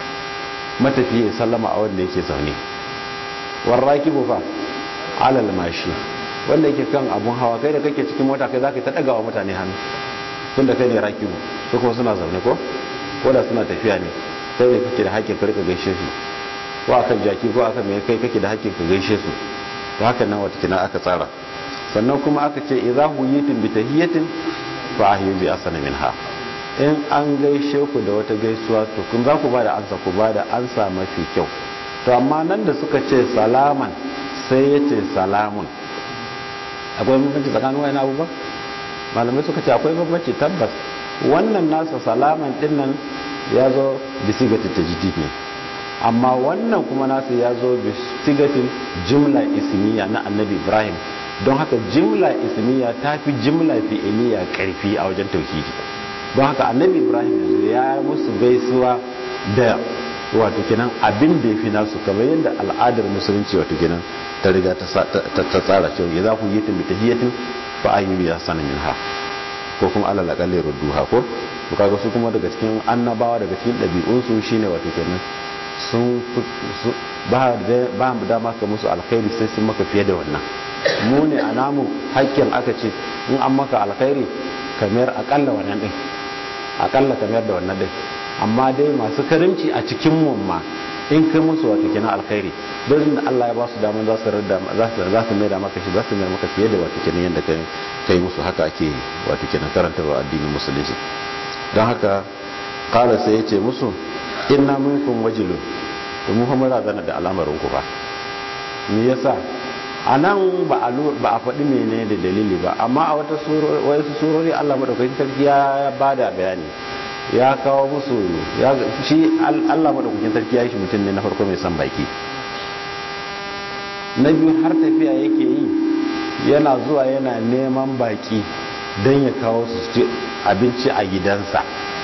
matafiya ya sallama a wanda yake zaune war rakibu fa ala al-mashi wanda yake kan abun hawa kai da kake cikin mota kai zaka ta daga wa mutane hannu tunda kai ne rakibu su kuma suna zaune ko ko da suna tafiya ne kai ne kake da hakkin ka rika gaishe su ko akan jaki ko akan mai kai kake da hakkin ka gaishe su to haka nan wata kina aka tsara sannan kuma aka ce idza huyitum bi tahiyatin fa ahyu bi asana minha in an gaishe ku da wata gaisuwa to kun za ku bada ansa ku bada ansa mafi kyau to amma nan da suka ce salaman sai ya ce salamun akwai bambanci tsakanin wayan abubuwa malamai suka ce akwai bambanci tabbas wannan nasa salaman dinnan ya zo bisigatin tajdid ne amma wannan kuma nasa ya zo bisigatin jimla ismiya na annabi ibrahim don haka jimla ismiya ta fi jimla fi'iliya karfi a wajen tauhidi don haka annabi ibrahim yanzu ya musu gaisuwa da wato kenan abin da ya fi nasu kamar yadda al'adar musulunci wato kenan ta riga ta tsara cewa ya za ku yi tun tahiyatin fa ayyubi ya sanin minha ko kuma alal akalli rudduha ko to kaga su kuma daga cikin annabawa daga cikin ɗabi'unsu shine wato kenan sun ba ba dama ka musu alkhairi sai sun maka fiye da wannan mu ne a namu hakkin aka ce in an maka alkhairi kamar akalla wannan din akalla kamar da wannan din amma dai masu karimci a cikin mu ma in kai musu wato kenan alkhairi don da Allah ya ba su damar za su rada za su za su mai da maka shi za su mai maka fiye da wato kenan yanda kai kai musu haka ake wato kenan karanta wa addinin musulunci don haka qala sai yace musu inna minkum wajilun to mu fa mun razana da al'amarin ku ba me yasa anan ba a ba a faɗi menene da dalili ba amma a wata surori wasu surori Allah madaukakin sarki ya bada bayani ya kawo musu ya shi Allah madaukakin sarki ya yi shi mutum ne na farko mai son baki na biyu har tafiya yake yi yana zuwa yana neman baki don ya kawo su ci abinci a gidansa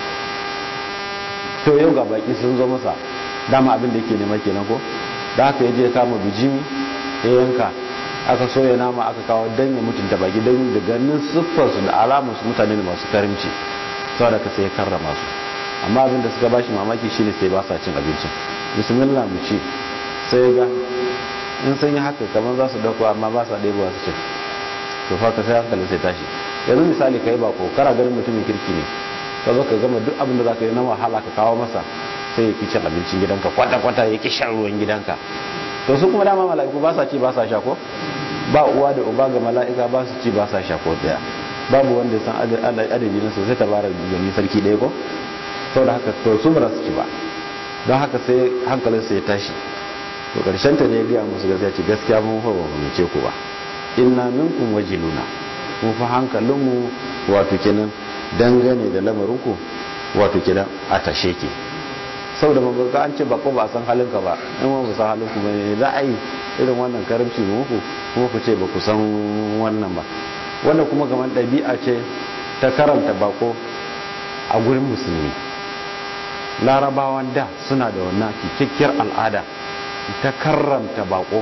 to yau ga baki sun zo masa dama abin da yake nema kenan ko da haka yaje kama bijimi ya yanka aka soya nama aka kawo don ya mutunta baki don da ganin siffarsu da alamarsu mutane masu karimci saboda ka sai karrama su amma abin da suka bashi mamaki shine sai ba sa cin abincin bismillah mu ci sai ga in sun yi haka kamar za su dauko amma ba sa ɗaya su cin to fa ka sai hankali sai tashi yanzu misali kai ba ko kara ganin mutumin kirki ne ka zo ka gama duk abin da za ka yi na wahala ka kawo masa sai ya ki cin abincin gidanka kwata-kwata ya ki shan ruwan gidanka to su kuma dama mala'iku ba sa ci ba sa sha ko ba uwa da uba ga mala'ika ba su ci ba sa sha ko daya babu wanda san adadi na sosai ta bara gani sarki ɗaya ko sau da haka to su ba su ci ba don haka sai hankalinsa ya tashi to ƙarshen ta ne ya gaya musu gaskiya ce gaskiya mun fa ba mu ce ku ba inna minkum wajiluna mun fa hankalinmu wato kenan dangane da lamarinku wato kenan a tashe ke saboda ba ga an ce bako ba san halinka ba in ba san halinku ba ne za a yi irin wannan karamci muku kuma ku ce ba ku san wannan ba wanda kuma kamar ɗabi'a ce ta karanta bako a gurin musulmi larabawan da suna da wannan kikakkiyar al'ada ta karranta bako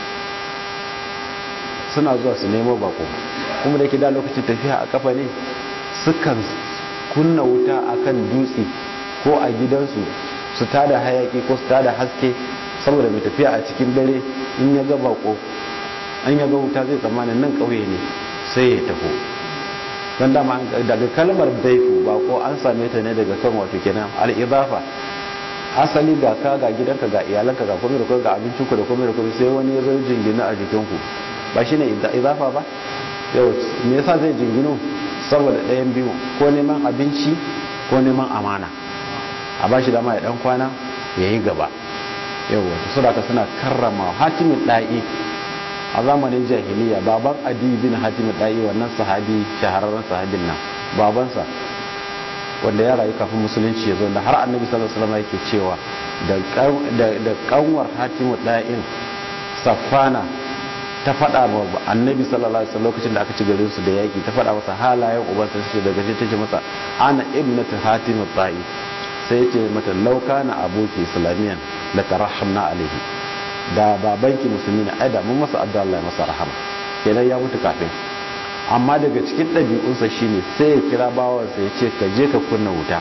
suna zuwa su nemo bako kuma da yake da lokacin tafiya a kafa ne sukan kunna wuta akan dutse ko a gidansu su tada hayaki ko su tada haske saboda mai tafiya a cikin dare in ya ga bako an ya ga wuta zai tsammanin nan ƙauye ne sai ya taho don dama daga kalmar daifu ba ko an same ta ne daga kan wato kenan al'idafa asali ga ka ga gidanka ga iyalanka ga komai da komai ga abincinku da komai da komai sai wani ya zo jingina a jikinku ba shine idafa ba yau me yasa zai jingino saboda ɗayan biyu ko neman abinci ko neman amana a ba shi dama ya dan kwana ya yi gaba yau wata suraka suna karrama hatimin ɗa'i a zamanin jahiliya baban adi bin hatimin ɗa'i wannan sahabi shahararren sahabin nan babansa wanda ya rayu kafin musulunci ya zo da har annabi sallallahu alaihi wasallam yake cewa da kanwar hatimin ɗa'in safana ta faɗa ma annabi sallallahu alaihi wasallam lokacin da aka ci garin su da yaki ta faɗa masa halayen ubansa sai daga shi tace masa ana ibnatu hatim ta'i sai yace mata lauka na aboki islamiyan la tarahamna alaihi da babanki musulmi ne ai da mun masa addu'a Allah ya masa rahama kenan ya mutu kafin amma daga cikin ɗabi'unsa shine sai ya kira bawansa ya ce ka je ka kunna wuta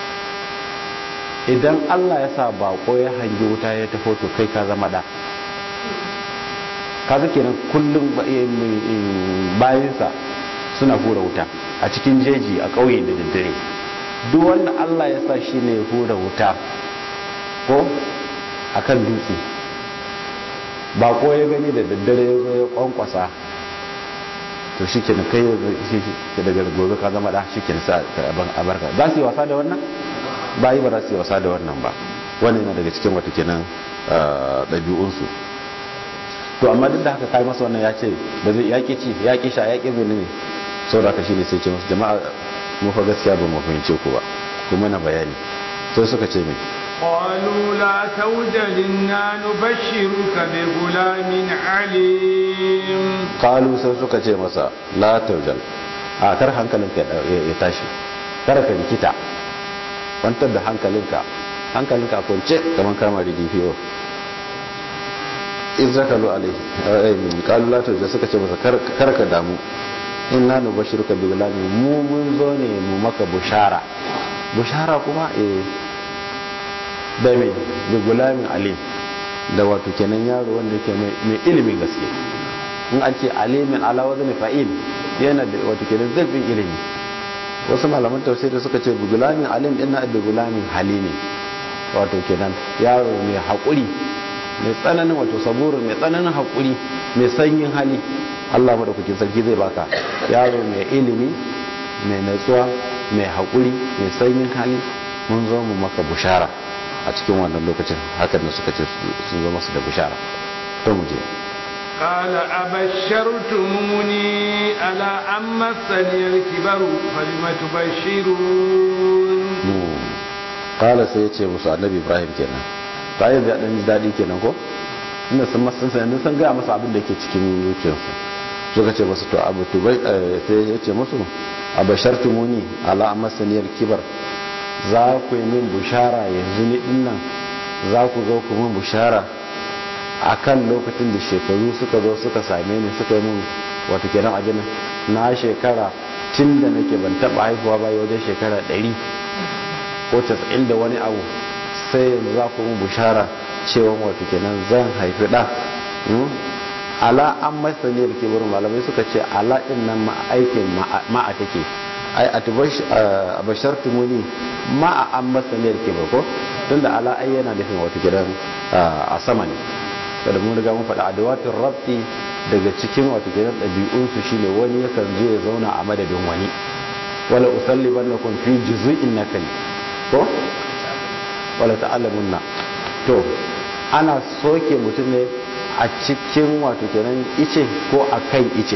idan Allah ya sa bako ya hangi wuta ya tafo to kai ka zama da kaga kenan kullum bayansa suna hura wuta a cikin jeji a ƙauye da daddare duk wanda Allah ya sa shi ne hura wuta ko akan dutse bako ya gani da daddare ya zo ya kwankwasa to shi ke kai shi daga gobe ka zama da shi ke sa a barka za su yi wasa da wannan bayi ba za su yi wasa da wannan ba wannan yana daga cikin wata kenan ɗabi'unsu to amma duk da haka kai masa wannan ya ce ba zai yaƙi ci yaƙi sha yaƙi mene ne sau da shi ne sai ce masu jama'a mu fa gaskiya ba mu fahimce ku ba kuma na bayani sai suka ce mai قالوا لا توجل إنا نبشرك بغلام عليم قالوا sai suka ce masa la taujal a kar hankalinka ya tashi kar ka rikita kwantar da hankalinka hankalinka kwance kamar kama da DPO izrakalu alaihi qalu la taujal suka ce masa kar ka damu inna nubashiruka bi gulamin mu mun zo ne mu maka bushara bushara kuma eh da mai da gulamin alim da wato kenan yaro wanda yake mai ilimin gaske in an ce alimin ala wazn fa'il yana da wato kenan zalbin ilimi wasu malaman tafsiri suka ce bi gulamin alim din na bi gulamin halimi wato kenan yaro mai hakuri mai tsananin wato saburu mai tsananin hakuri mai sanyin hali Allah madaukakin sarki zai baka yaro mai ilimi mai natsuwa mai hakuri mai sanyin hali mun zo mu maka bushara a cikin wannan lokacin hakan da suka ce sun zama su da bishara to mu je قال أبشرتموني على أن مسني الكبر فلم تبشرون قال سيتي موسى النبي إبراهيم kenan ta yi da ɗan daɗi kenan ko inda sun masu sanin sun gaya masa abin da ke cikin zuciyarsu suka ce masu to abu tubai sai ya ce musu a bashartumuni ala masaniyar kibar za ku yi min bushara yanzu ni dinnan za ku zo ku min bushara a kan lokacin da shekaru suka zo suka same ni suka yi min wata kenan abin na shekara tun da nake ban taba haifuwa ba wajen shekara 100 ko 90 da wani abu sai yanzu za ku min bushara cewa wata kenan zan haifi ɗa ala an masani da kebar malamai suka ce ala ɗin nan aikin ma'a take ai a bashar tumuni ma a an masaniyar ke ba ko tun da ala ai yana nufin wata gidan a sama ne kada mun riga mun faɗa adawatin rabti daga cikin wata gidan ɗabi'unsu shine wani yakan zo ya zauna a madadin wani wala usalliban na kun fi juzu'in na kai ko wala ta'allamunna to ana soke mutum ne a cikin wato kenan ice ko a kan ice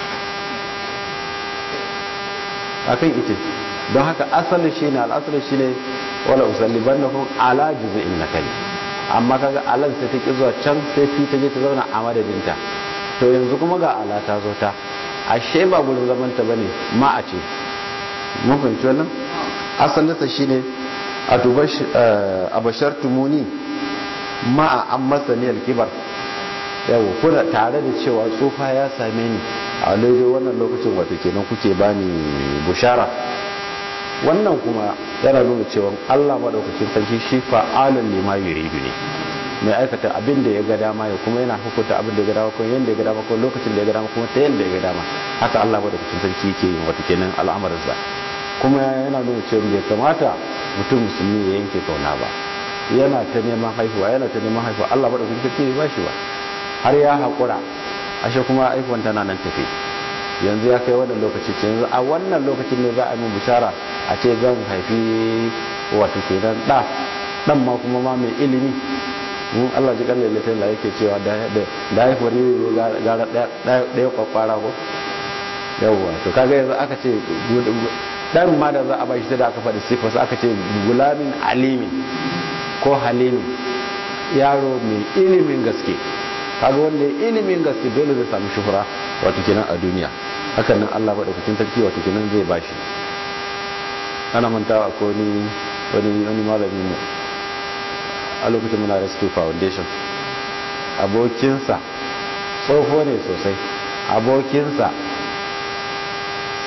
akan ita don haka asalin shi ne al'asalin shi ne wala usalliban na kun ala juzu'in na kai amma kaga alan sai ta ki zuwa can sai fi ta je ta zauna a madadinta to yanzu kuma ga ala ta zo ta ashe ba gurin zaman ta bane ma a ce mun fahimci wannan asalinsa shine a tubash abashar tumuni ma a an masaniyar kibar yawo kuna tare da cewa tsufa ya same ni a daidai wannan lokacin wato kenan kuke bani bushara wannan kuma yana nuna cewa Allah madaukakin sarki shi fa'alun lima yuridu ne mai aikata abin da ya ga dama ya kuma yana hukunta abin da ya ga dama kuma yanda ya ga dama kuma lokacin da ya ga dama kuma ta yanda ya ga dama haka Allah madaukakin sarki yake yin wato kenan al'amarinsa kuma yana nuna cewa bai kamata mutum musulmi ya yanke kauna ba yana ta neman haihuwa yana ta neman haihuwa Allah madaukakin sarki bai bashi ba har ya haƙura ashe kuma aikon tana nan tafi yanzu ya kai wannan lokaci ce yanzu a wannan lokacin ne za a min bishara a ce zan haifi wato kenan ɗa ɗan ma kuma ma mai ilimi mun Allah ji kalle latin da yake cewa da da haifuwar yi gara ɗaya kwakwara ko yawwa to kaga yanzu aka ce ɗan ma da za a bashi sai da aka faɗi sifarsa aka ce gulamin alimi ko halimi yaro mai ilimin gaske kaga wanda ya ilimin gaske dole zai samu shuhura wato kenan a duniya hakan nan Allah madaukakin sarki wato kenan zai bashi ana mantawa ko ni wani wani malami mu a lokacin muna rescue foundation abokinsa tsoho ne sosai abokinsa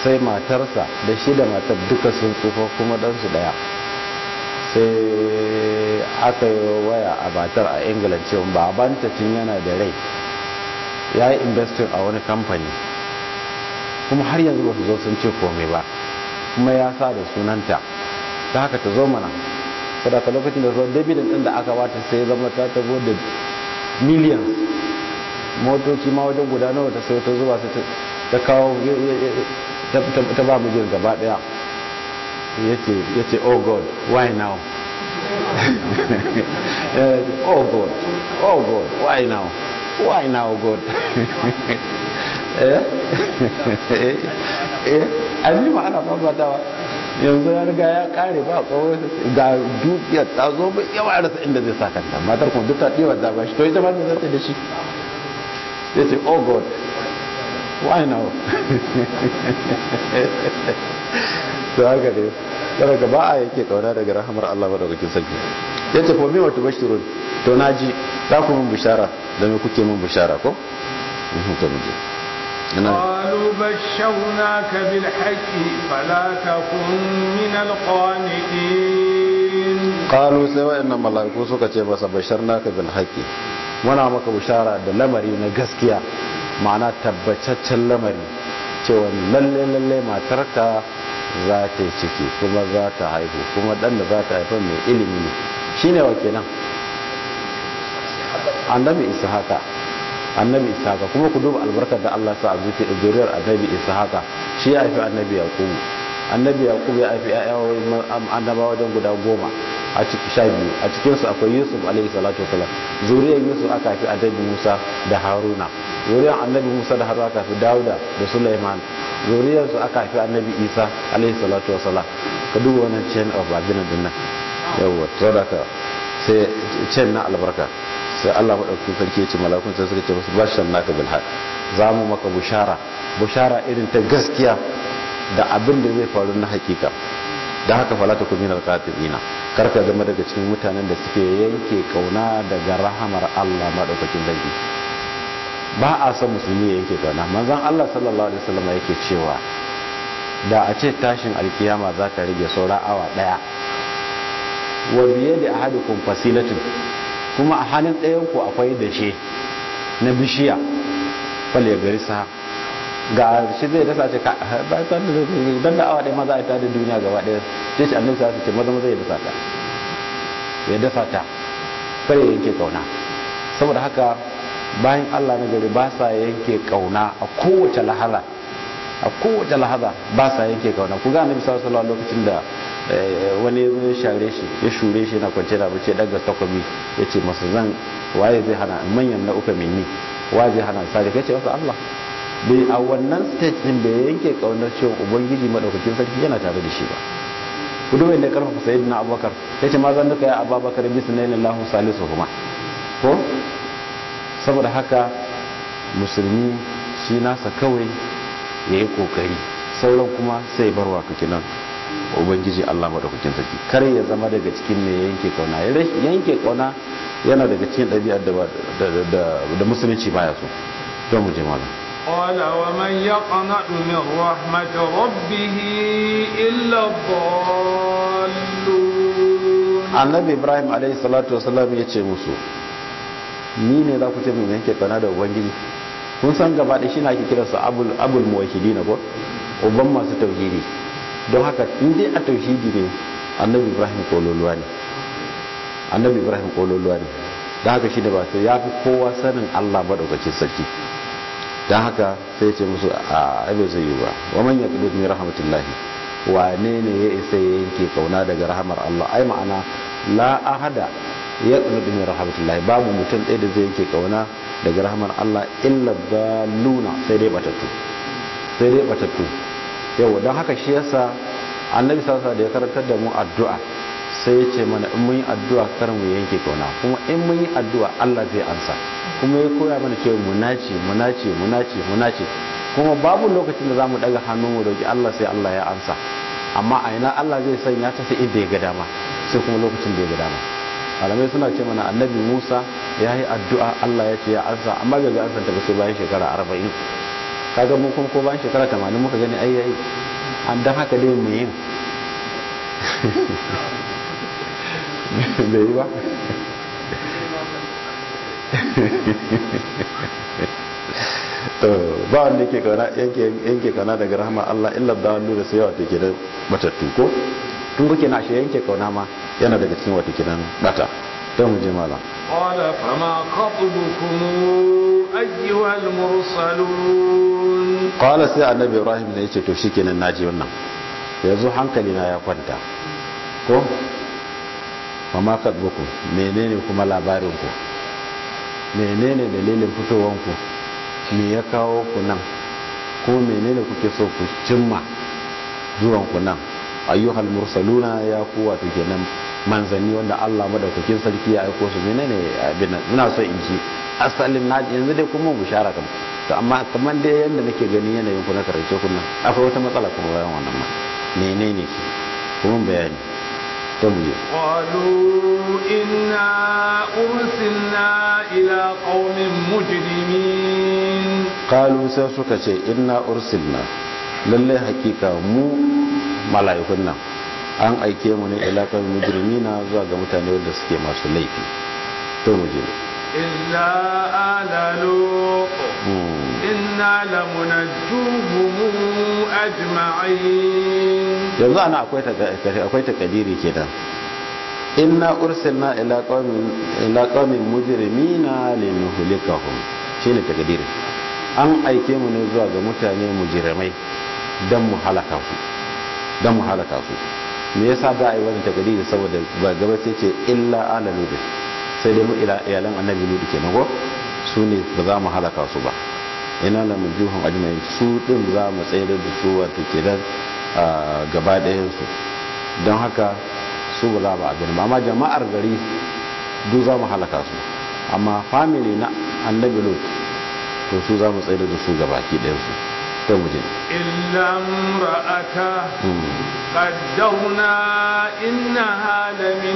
sai matarsa da shi da matar duka sun tsufa kuma ɗansu ɗaya sai aka yi waya a matar a ingila cewa babanta tun yana da rai ya yi investin a wani kamfani kuma har yanzu ba su zo sun ce komai ba kuma ya sa da sunanta ta haka ta zo mana sadaka lokacin da zo davidin din da aka bata sai ya zama ta tabo da millions motoci ma wajen guda nawa ta sai ta zuba sai ta kawo ta ba mijin gaba daya ya ce oh god why now oh god oh god why now why now god eh eh an ma ana fafatawa yanzu ya riga ya kare ba kawai ga dukiyar ta zo bai yawa rasa inda zai sa kanta matar kuma duk ta ɗiwa da ba shi to ita ma zai zata da shi ya ce oh god why now to haka ne daga gaba a yake kauna daga rahamar Allah madaukakin sarki ya ce ko me wata bashirun to na ji za ku mun bishara da me kuke mun bishara ko to mu je قالوا بشرناك بالحق فلا تكن من القانتين قالوا sai wa'annan mala'iku suka ce masa basharnaka bil haqqi muna maka bishara da lamari na gaskiya ma'ana tabbataccen lamari cewa lalle lalle matarka za ta ciki kuma za ta haihu kuma dan da za ta haifa mai ilimi ne shine wa kenan annabi ishaqa annabi ishaqa kuma ku duba albarkar da Allah sa a zuke da zuriyar annabi ishaqa shi ya haifi annabi yaqubu annabi yaqubu ya haifi ayyawa annaba wajen guda goma a ciki sha biyu a cikin su akwai yusuf alaihi salatu wasalam zuriyar yusuf aka haifi annabi musa da haruna zuriyar annabi musa da haruna aka haifi dauda da sulaiman zuriyar su aka haifi annabi isa alaihi salatu wasalam ka duba wannan chain of abin din nan yawa saboda sai chain na albarka sai Allah maɗaukakin sarki ya ce malakun sai suka ce musu bashan naka bil haq za mu maka bushara bushara irin ta gaskiya da abin da zai faru na hakika da haka fala ta kuminar qatilina karka zama daga cikin mutanen da suke yanke kauna daga rahamar Allah maɗaukakin sarki ba a san musulmi ya yanke kauna manzon Allah sallallahu alaihi wasallam yake cewa da a ce tashin alkiyama za ta rage saura awa daya wa biye da ahadukum fasilatun kuma a hannun ɗayanku akwai dashe na bishiya fal ya gari sa ga shi zai dasa ce don da awa ɗaya ma za a yi tada duniya gaba ɗaya ce shi annabi sa ce maza maza ya dasa ta ya dasa ta kare yanke kauna saboda haka bayan allah na gari ba sa yanke kauna a kowace lahala a kowace lahaza ba sa yanke kauna ku ga annabi sallallahu alaihi lokacin da wani ya zo ya share shi ya shure shi na kwance da bace daga takobi ya ce masa zan waye zai hana manyan na uka minni waye zai hana sare kai ce masa Allah bai a wannan stage din bai yanke kaunar cewa ubangiji madaukakin sarki yana tare da shi ba ku duba inda karfafa sayyidina abubakar ya ce ma zan duka ya ababakar bisnallahi lahu salisu kuma ko saboda haka musulmi shi nasa kawai ya yi kokari sauran kuma sai barwa kake nan ubangiji Allah madaukakin sarki kar ya zama daga cikin mai yanke kauna yanke kauna yana daga cikin ɗabi'ar da musulunci baya so don mu je malam قال ومن يقنط من رحمة ربه إلا الضالون annabi ibrahim alaihi salatu wasallam ya ce musu ni ne za ku ce mun yanke kauna da ubangiji kun san gaba da shi na ake kiransa abul abul muwahhidin ko uban masu tauhidi don haka in dai a tauhidi ne annabi ibrahim kololuwa ne annabi ibrahim kololuwa ne don haka shi da ba sai ya fi kowa sanin allah maɗaukacin sarki don haka sai ce musu a abin zai yi ba wa man ya kudu min rahmatullahi wane ne ya isa ya yanke kauna daga rahamar allah ai ma'ana la ahada ya kudu min rahmatullahi babu mutum ɗaya da zai yanke kauna daga rahamar allah illa baluna sai dai batattu sai dai batattu yau don haka shi yasa annabi sassa da ya karantar da mu addu'a sai ya ce mana in mun yi addu'a kar mu yanke kauna kuma in mun yi addu'a Allah zai ansa kuma ya koya mana cewa mu nace mu nace mu nace mu nace kuma babu lokacin da zamu daga hannu mu roki Allah sai Allah ya ansa amma a ina Allah zai sanya ta sai inda ya ga dama sai kuma lokacin da ya ga dama malamai suna ce mana annabi Musa ya yi addu'a Allah ya ce ya ansa amma bai ga ansa ta ba sai bayan shekara arba'in kaga mu kuma ko bayan shekara 80 muka gani ai ai an dan haka dai mu yin bai yi ba ba wanda yake kauna yanke kauna daga rahama Allah illa da wanda da sai yawa take da matattu ko tun kuke na shi yanke kauna ma yana daga cikin wata kidan bata don mu je malam qala fama khatubukum ayyuhal mursalun qala sai annabi ibrahim ne yace to shikenan naji wannan yanzu hankali na ya kwanta ko fama khatubukum menene kuma labarin ku menene dalilin fitowar ku me ya kawo ku nan kuma menene kuke so ku cimma zuwan ku nan ayyuhal mursaluna ya ku wato kenan manzanni wanda Allah madaukakin sarki ya aiko su menene abin ina so in ji asalin na yanzu dai kuma bishara kam to amma kaman dai yanda nake gani yanayin ku na karance kun nan akwai wata matsala kuma bayan wannan ma menene shi kuma bayani to mu je qalu inna ursilna ila qaumin mujrimin qalu sai suka ce inna ursilna lalle hakika mu mala'ikun nan an aike mu ne ilakan mujrimina zuwa ga mutane wanda suke masu laifi to mu je illa ala lut inna lamunajjuhum ajma'in yanzu ana akwai akwai takadiri kenan inna ursilna ila qaumin ila qaumin mujrimina linuhlikahum shine takadiri an aike mu ne zuwa ga mutane mujrimai dan mu halaka su dan mu halaka su me yasa za a yi wani takadiri saboda ba gaba sai ce illa ala lut sai dai mu ila iyalan annabi lut kenan ko su ne ba za mu halaka su ba ina la mujuhum ajma'in su din za mu tsayar da su wato kenan gaba ɗayan su don haka su ba za mu abin ba amma jama'ar gari duk za mu halaka su amma family na annabi lut to su za mu tsayar da su gabaki ɗayan su to mu je illa imra'ata qaddarna innaha lamin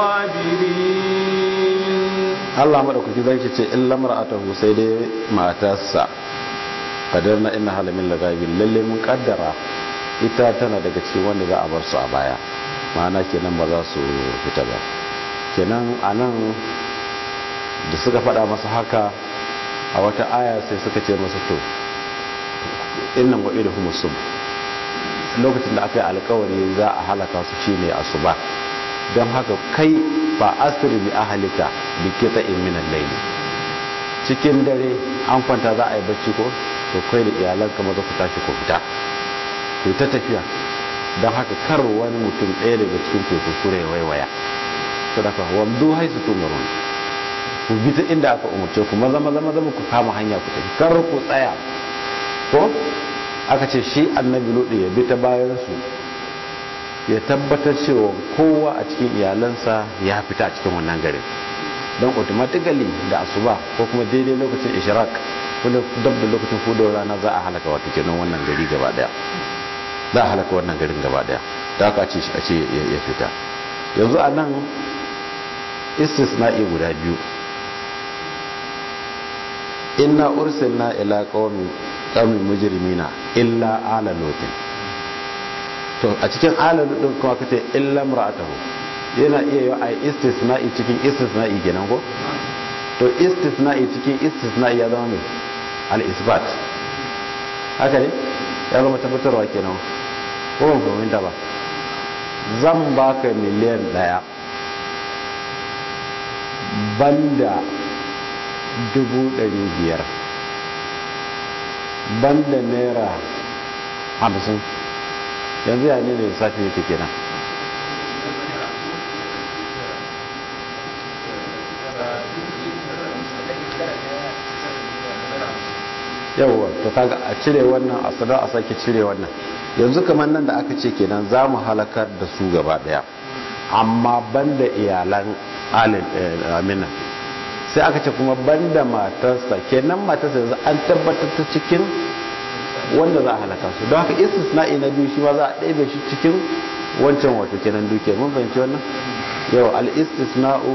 al-ghabirin Allah madaukaki zai ce illa imra'atahu sai dai matarsa qaddarna innaha lamin al-ghabirin lalle mun kaddara ita tana daga cikin wanda za a bar su a baya ma'ana kenan ba za su fita ba kenan anan da suka faɗa masa haka a wata aya sai suka ce masa to innan wa idu humusum lokacin da aka yi alkawari za a halaka su shine asuba don haka kai ba asiri bi ahalika bi kita in minan laili cikin dare an kwanta za a yi bacci ko to kai da iyalanka maza ku tashi ku fita ku ta tafiya don haka kar wani mutum ɗaya daga cikin ku kuskure waiwaya sadaka wamdu haisu tumarun ku bi ta inda aka umarce ku maza maza maza ku kama hanya ku tafi kar ku tsaya ko aka ce shi annabi lodi ya bi ta bayan su ya tabbatar cewa kowa a cikin iyalansa ya fita a cikin wannan garin don automatically da asuba ko kuma daidai lokacin ishraq wanda dab da lokacin fudowar rana za a halaka wato kenan wannan gari gaba daya za a halaka wannan garin gaba daya da aka ce a ce ya fita yanzu a nan istisna'i guda biyu inna ursilna ila qaumin qaumin mujrimina illa ala lutin to a cikin ala lutin kuma kace illa mar'atahu yana iya yi ai istisna'i cikin istisna'i kenan ko to istisna'i cikin istisna'i ya zama ne al isbat haka ne ya zama tabbatarwa kenan ko ban fahimta ba zan baka miliyan daya banda dubu ɗari biyar banda naira hamsin yanzu ya ne ne lissafi yake kenan yawwa to kaga a cire wannan a sadar a sake cire wannan yanzu kamar nan da aka ce kenan za mu halakar da su gaba daya amma banda iyalan alin amina sai aka ce kuma banda matarsa kenan matarsa yanzu an tabbatar ta cikin wanda za a halaka su don haka istisna'i na biyu shi ma za a ɗaibe shi cikin wancan wato kenan duke mun fahimci wannan yau al-istisna'u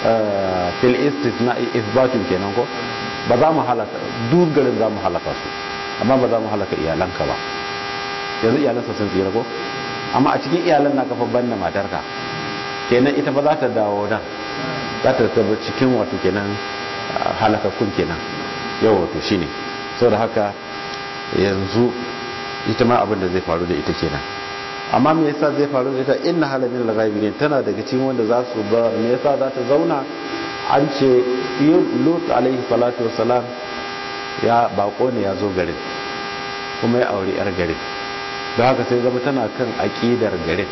fil istisna'i isbatun kenan ko ba za mu halaka duk garin za mu halaka su amma ba za mu halaka iyalanka ba yanzu iyalansa sun tsira ko amma a cikin iyalan na kafa banna matarka kenan ita ba za ta dawo nan za ta taba cikin wato kenan halakakkun kenan yau wato shine saboda haka yanzu ita ma abin da zai faru da ita kenan amma me yasa zai faru da ita inna halamin laghaibin tana daga cikin wanda za su bar me yasa za ta zauna an ce lut alaihi salatu wassalam ya bako ne ya zo garin kuma ya aure yar garin don haka sai zama tana kan aƙidar garin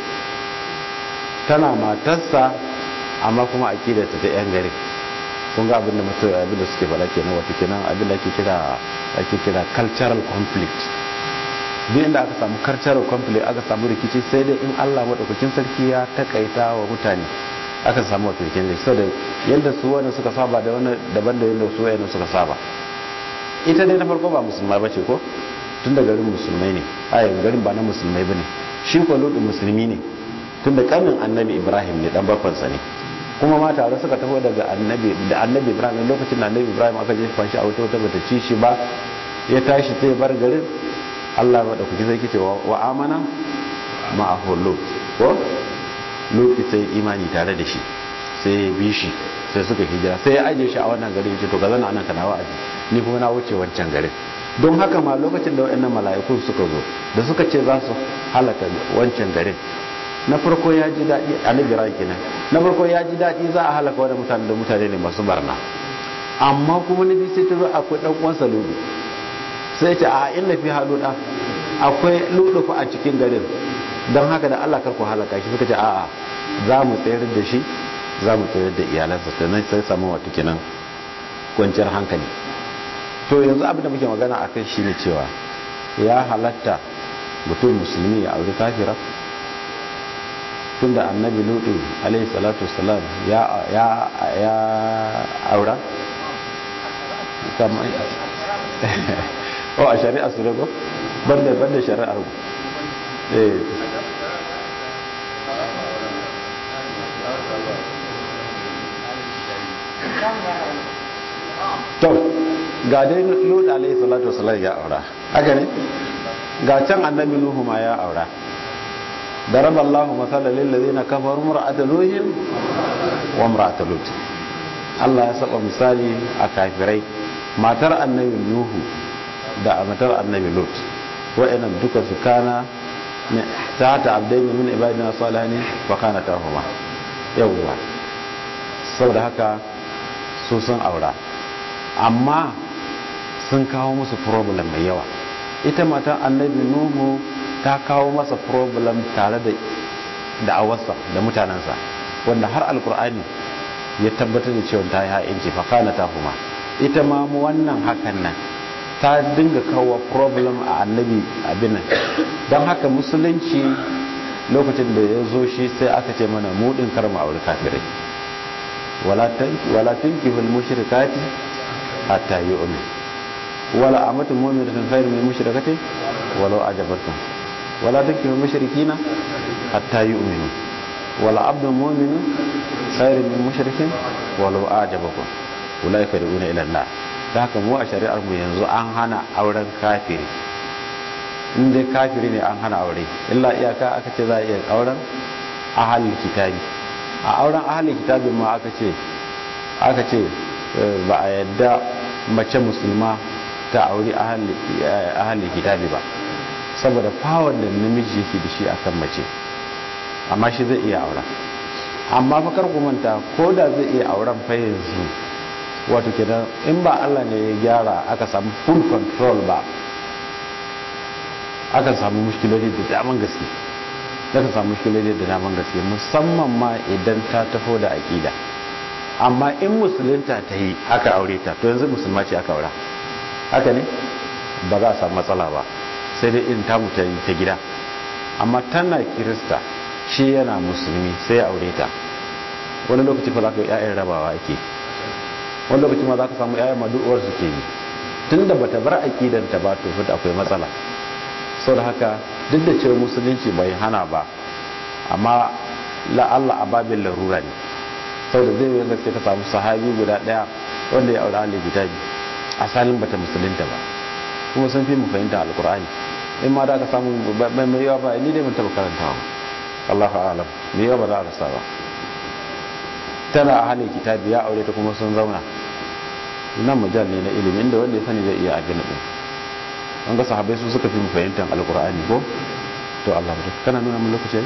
tana matarsa amma kuma aƙidar ta ta yan garin kun ga abin da mutum abin da suke faɗa kenan wato kenan abin da ake kira ake kira cultural conflict duk inda aka samu cultural conflict aka samu rikici sai dai in Allah madaukakin sarki ya takaita wa mutane aka samu wato kenan saboda yadda su wanda suka saba da wani daban da yadda su wanda suka saba ita dai na farko ba musulma bace ko tun da garin musulmai ne ayin garin ba na musulmai bane shi ko lodin musulmi ne tun da kanin annabi ibrahim ne dan bakwansa ne kuma ma tare suka taho daga annabi da annabi ibrahim lokacin da annabi ibrahim aka jefa shi a wata wata bata ci shi ba ya tashi sai bar garin Allah ba da kuke sai kice wa amana ma lut ko lut sai imani tare da shi sai ya bi shi sai suka hijira sai ya aje shi a wannan garin ya ce to ga zan anan kana wa'azi ni kuma na wuce wancan garin don haka ma lokacin da waɗannan mala'ikun suka zo da suka ce za su halaka wancan garin na farko ya ji daɗi a nabira kenan na farko ya ji daɗi za a halaka wani mutane da mutane ne masu barna amma kuma na biyu sai ta zo akwai ɗan uwansa ludu sai ce a inna fi haluda akwai ludu fa a cikin garin don haka da Allah karku halaka shi suka ce a'a za mu tsayar da shi za mu tsayar da iyalansa sannan sai samu wata kenan kwanciyar hankali to yanzu abin da muke magana a kai shi ne cewa ya halatta mutum musulmi ya auri kafira tunda annabi lutu alaihi salatu wasalam ya ya ya aura kamar o a shari'a su rago banda banda shari'ar ku eh to ga dai lut alayhi salatu wasallam ya aura haka ne ga can annabi nuhu ma ya aura daraba Allahu masalan lil ladina kafaru mar'at nuhin wa mar'at lut Allah ya saba misali a kafirai matar annabi nuhu da matar annabi lut wa'annan duka su kana ta ta abdaini min ibadina salihin wa kana tahuma yawwa saboda haka su sun aura amma sun kawo musu problem mai yawa ita matan annabi nuhu ta kawo masa problem tare da da'awarsa da mutanensa wanda har alkur'ani ya tabbatar da cewa ta yi ha'inci fakana ta kuma ita ma wannan hakan nan ta dinga kawo problem a annabi abin nan don haka musulunci lokacin da ya zo shi sai aka ce mana mudin karma aure kafirai wala tunkihul mushrikati hatta yu'min wala amatu mu'minatin khairun min mushrikatin walau ajabatkum wala tunkihul mushrikina hatta yu'minu wala abdun mu'minun khairun min mushrikin walau ajabakum ulaika yad'una ila Allah da haka mu a shari'ar mu yanzu an hana auren kafiri in dai kafiri ne an hana aure illa iyaka aka ce za a iya auren ahalul kitabi a auren ahalul kitabin ma aka ce aka ce ba a yadda mace musulma ta auri ahalul kitabi ba saboda fawon da namiji yake da shi akan mace amma shi zai iya auren amma fa kar ku manta ko da zai iya auren fa yanzu wato kenan in ba Allah ne ya gyara aka samu full control ba akan samu mushkiloli da daman gaske akan samu mushkiloli da daman gaske musamman ma idan ta taho da aƙida amma in musulunta ta yi aka aure ta to yanzu musulma ce aka aura haka ne ba za a samu matsala ba sai dai in tamu ta ta gida amma tana kirista shi yana musulmi sai aure ta wani lokaci fa za ka yi 'ya'yan rabawa ake wani lokaci ma za ka samu 'ya'yan madu'uwar suke yi tun da bata bar aƙidanta ba to fita akwai matsala sau da haka duk da cewa musulunci bai hana ba amma la'alla a babin larura ne sau da zai yanga sai ka samu sahabi guda daya wanda ya aure halin kitabi asalin bata musulunta ba kuma sun fi mu fahimta alkur'ani in ma da aka samu mai yawa ba ni dai mun taba karantawa Allahu a'lam mai yawa ba za a rasa ba tana a halin kitabi ya aure ta kuma sun zauna nan majal ne na ilimi inda wanda ya sani zai iya abin din an ga sahabbai su suka fi mu fahimtar alkur'ani ko to Allah ba kana nuna mun lokaci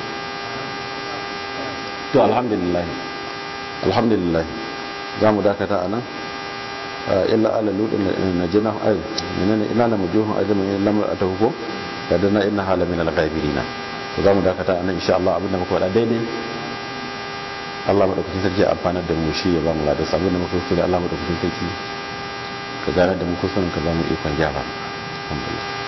to alhamdulillah alhamdulillah za mu dakata a nan illa ala ludin na jina ai menene ina la mujuhun ajmin illa lamar atahu ko kadana inna hala min al-ghaibirina to za mu dakata a nan insha Allah abinda muka faɗa daidai Allah madaukakin sarki ya amfana da mu shi ya ba mu ladan abinda muka fi da Allah madaukakin sarki ka gane da mu kusurin ka ba mu ikon gyara alhamdulillah